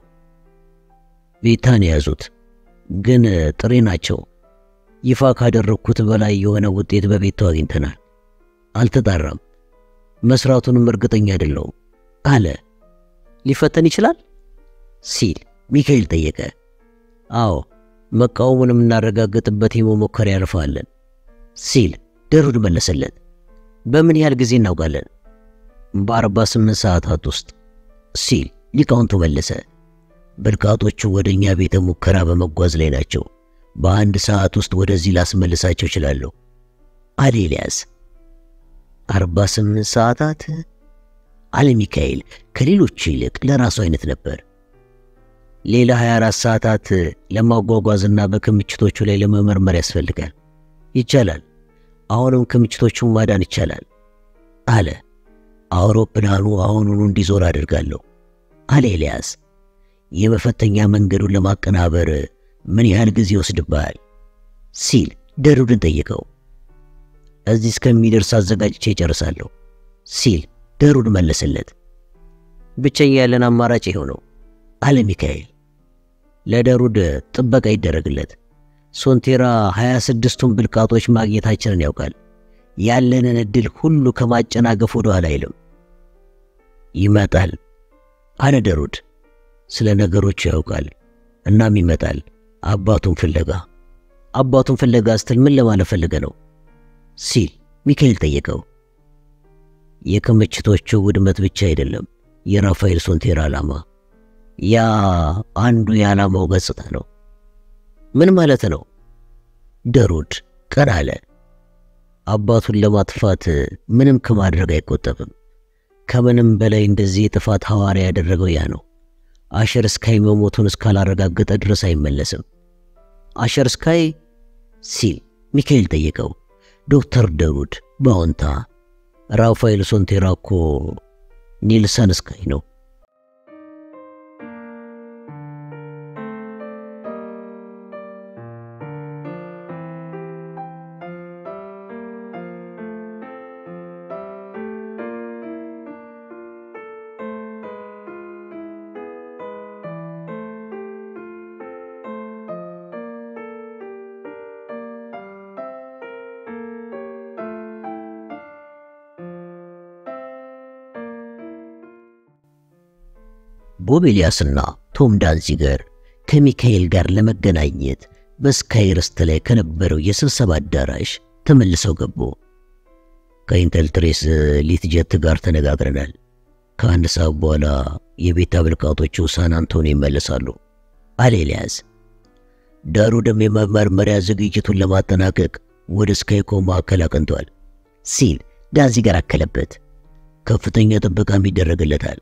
ቤታን የያዙት ግን ጥሬ ናቸው። ይፋ ካደረግኩት በላይ የሆነ ውጤት በቤታው አግኝተናል። አልተጣራም። መስራቱንም እርግጠኛ አይደለሁም አለ። ሊፈተን ይችላል ሲል ሚካኤል ጠየቀ። አዎ መቃወሙን የምናረጋግጥበት የመሞከሪያ ያልፋለን ሲል ደሩድ መለሰለት። በምን ያህል ጊዜ እናውቃለን? በአርባ ስምንት ሰዓታት ውስጥ ሲል ሊቃውንቱ መለሰ። ብልቃጦቹ ወደ እኛ ቤተ ሙከራ በመጓዝ ላይ ናቸው። በአንድ ሰዓት ውስጥ ወደዚህ ላስመልሳቸው እችላለሁ አለ ኤልያስ። አርባ ስምንት ሰዓታት አለ ሚካኤል ከሌሎቹ ይልቅ ለራሱ አይነት ነበር። ሌላ 24 ሰዓታት ለማጓጓዝና በክምችቶቹ ላይ ለመመርመር ያስፈልጋል። ይቻላል። አሁንም ክምችቶቹን ማዳን ይቻላል አለ። አውሮፕላኑ አሁኑኑ እንዲዞር አድርጋለሁ አለ ኤልያስ። የመፈተኛ መንገዱን ለማቀናበር ምን ያህል ጊዜ ይወስድብሃል? ሲል ደሩድን ጠየቀው። እዚህ እስከሚደርስ አዘጋጅቼ ይጨርሳለሁ ሲል ደሩድ መለሰለት። ብቸኛ ያለን አማራጭ ይኸው ነው አለ ሚካኤል። ለደሩድ ጥበቃ ይደረግለት። ሶንቴራ ሀያ ስድስቱን ብልቃጦች ማግኘታችንን ያውቃል። ያለንን እድል ሁሉ ከማጨናገፍ ወደ ኋላ አይልም። ይመጣል አለ ደሩድ። ስለ ነገሮቹ ያውቃል። እናም ይመጣል አባቱን ፍለጋ። አባቱን ፍለጋ ስትል ምን ለማለት ፈልገ ነው ሲል ሚካኤል ጠየቀው። የክምችቶቹ ውድመት ብቻ አይደለም የራፋኤል ሶንቴራ ዓላማ። ያ አንዱ የዓላማው ገጽታ ነው። ምን ማለት ነው? ደሩድ ቀና አለ። አባቱን ለማጥፋት ምንም ከማድረግ አይቆጠብም። ከምንም በላይ እንደዚህ የጥፋት ሐዋርያ ያደረገው ያ ነው። አሸር ስካይ መሞቱን እስካላረጋገጠ ድረስ አይመለስም። አሸር ስካይ ሲል ሚካኤል ጠየቀው። ዶክተር ደሩድ በአዎንታ ራፋኤል ሶንቴራ እኮ ኒልሰን ስካይ ነው። ቦብ ኤልያስና ቶም ዳንዚገር ከሚካኤል ጋር ለመገናኘት በስካይ ርስት ላይ ከነበረው የስብሰባ አዳራሽ ተመልሰው ገቡ። ከኢንተል ትሬስ ሊትጀት ጋር ተነጋግረናል። ከአንድ ሰዓት በኋላ የቤታ ብልቃጦቹ ሳን አንቶኒ ይመለሳሉ አለ ኤልያስ። ዳሩድም የመመርመሪያ ዝግጅቱን ለማጠናቀቅ ወደ ስካይኮ ማዕከል አቅንቷል ሲል ዳንዚገር አከለበት። ከፍተኛ ጥበቃም ይደረግለታል።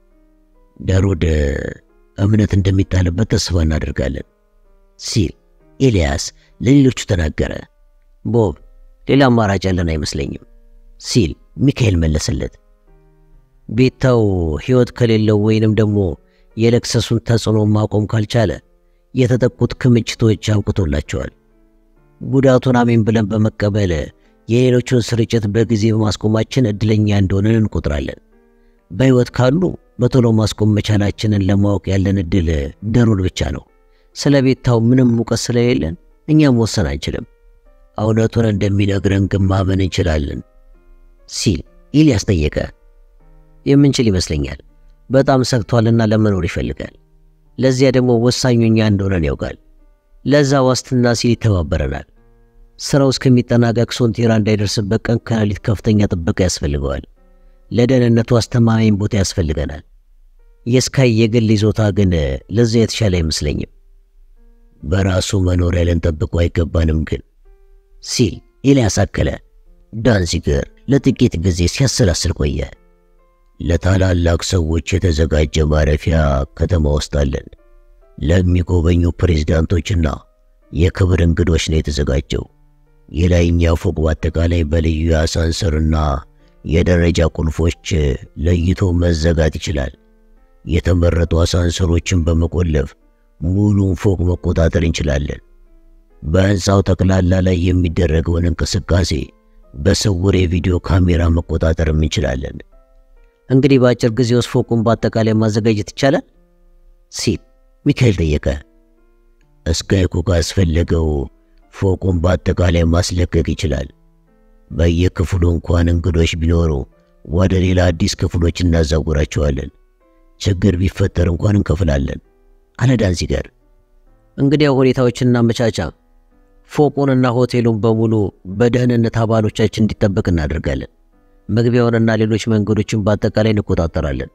ዳሩድ እምነት እንደሚጣልበት ተስፋ እናደርጋለን ሲል ኤልያስ ለሌሎቹ ተናገረ። ቦብ ሌላ አማራጭ ያለን አይመስለኝም ሲል ሚካኤል መለሰለት። ቤታው ሕይወት ከሌለው ወይንም ደግሞ የለክሰሱን ተጽዕኖ ማቆም ካልቻለ የተጠቁት ክምችቶች አብቅቶላቸዋል። ጉዳቱን አሜን ብለን በመቀበል የሌሎቹን ስርጭት በጊዜ በማስቆማችን እድለኛ እንደሆንን እንቆጥራለን። በሕይወት ካሉ በቶሎ ማስቆም መቻላችንን ለማወቅ ያለን እድል ደሩድ ብቻ ነው። ስለ ቤታው ምንም እውቀት ስለሌለን እኛም ወሰን አንችልም። እውነቱን እንደሚነግረን ግን ማመን እንችላለን ሲል ኢልያስ ጠየቀ። የምንችል ይመስለኛል። በጣም ሰግቷልና ለመኖር ይፈልጋል። ለዚያ ደግሞ ወሳኙ እኛ እንደሆነን ያውቃል። ለዛ ዋስትና ሲል ይተባበረናል። ስራው እስከሚጠናቀቅ ሶንቴራ እንዳይደርስበት ቀን ከሌሊት ከፍተኛ ጥበቃ ያስፈልገዋል። ለደህንነቱ አስተማማኝ ቦታ ያስፈልገናል። የስካይ የግል ይዞታ ግን ለዚያ የተሻለ አይመስለኝም። በራሱ መኖሪያ ልንጠብቀው አይገባንም ግን ሲል ኤልያስ አከለ። ዳንዚገር ለጥቂት ጊዜ ሲያሰላስል ቆየ። ለታላላቅ ሰዎች የተዘጋጀ ማረፊያ ከተማ ውስጥ አለን። ለሚጎበኙ ፕሬዝዳንቶችና የክብር እንግዶች ነው የተዘጋጀው። የላይኛው ፎቅ በአጠቃላይ በልዩ የአሳንሰርና የደረጃ ቁልፎች ለይቶ መዘጋት ይችላል። የተመረጡ አሳንሰሮችን በመቆለፍ ሙሉን ፎቅ መቆጣጠር እንችላለን። በሕንፃው ጠቅላላ ላይ የሚደረገውን እንቅስቃሴ በስውር የቪዲዮ ካሜራ መቆጣጠርም እንችላለን። እንግዲህ በአጭር ጊዜ ውስጥ ፎቁን በአጠቃላይ ማዘጋጀት ይቻላል ሲል ሚካኤል ጠየቀ። ስካይኮ ካስፈለገው ፎቁን በአጠቃላይ ማስለቀቅ ይችላል። በየክፍሉ እንኳን እንግዶች ቢኖሩ ወደ ሌላ አዲስ ክፍሎች እናዛውራቸዋለን። ችግር ቢፈጠር እንኳን እንከፍላለን አለ ዳንዚገር። እንግዲያ ሁኔታዎችን እናመቻቻ። ፎቁንና ሆቴሉን በሙሉ በደህንነት አባሎቻችን እንዲጠበቅ እናደርጋለን። መግቢያውንና ሌሎች መንገዶችን በአጠቃላይ እንቆጣጠራለን።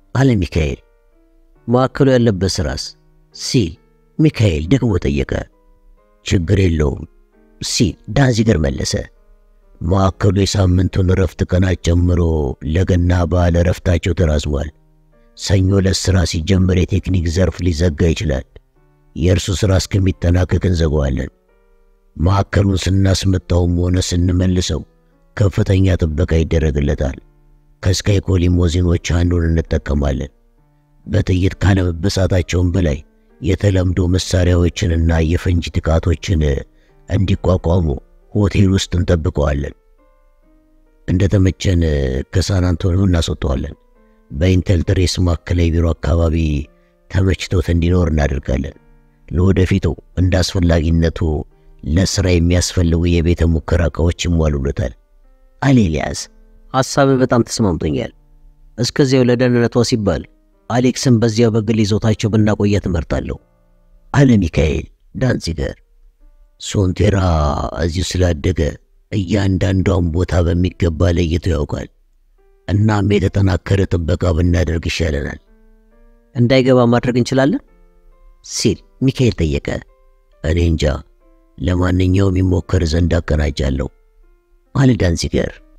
አለ ሚካኤል። ማዕከሉ ያለበት ስራስ ሲል ሚካኤል ደግሞ ጠየቀ። ችግር የለውም ሲል ዳንዚገር መለሰ። ማዕከሉ የሳምንቱን እረፍት ቀናት ጨምሮ ለገና በዓል እረፍታቸው ተራዝሟል። ሰኞ ዕለት ሥራ ሲጀመር የቴክኒክ ዘርፍ ሊዘጋ ይችላል። የእርሱ ሥራ እስከሚጠናቀቅ እንዘገዋለን። ማዕከሉን ስናስመጣውም ሆነ ስንመልሰው ከፍተኛ ጥበቃ ይደረግለታል። ከስካይኮ ሊሞዚኖች አንዱን እንጠቀማለን። በጥይት ካለመበሳታቸውም በላይ የተለምዶ መሳሪያዎችንና የፈንጂ ጥቃቶችን እንዲቋቋሙ ሆቴል ውስጥ እንጠብቀዋለን። እንደተመቸን ከሳን አንቶኒዮ እናስወጠዋለን። በኢንቴል ትሬስ ማዕከላዊ ቢሮ አካባቢ ተመችቶት እንዲኖር እናደርጋለን። ለወደፊቱ እንደ አስፈላጊነቱ ለሥራ የሚያስፈልጉ የቤተ ሙከራ ዕቃዎች ይሟሉለታል አለ ኤልያስ። ሐሳብ በጣም ተስማምቶኛል። እስከዚያው ለደህንነቷ ሲባል አሌክስን በዚያው በግል ይዞታቸው ብናቆያት እመርጣለሁ አለ ሚካኤል ዳንዚገር። ሶንቴራ እዚሁ ስላደገ እያንዳንዷን ቦታ በሚገባ ለይቶ ያውቃል። እናም የተጠናከረ ጥበቃ ብናደርግ ይሻለናል። እንዳይገባ ማድረግ እንችላለን ሲል ሚካኤል ጠየቀ። እኔ እንጃ፣ ለማንኛውም ይሞከር ዘንድ አቀናጃለሁ አለ ዳንዚገር።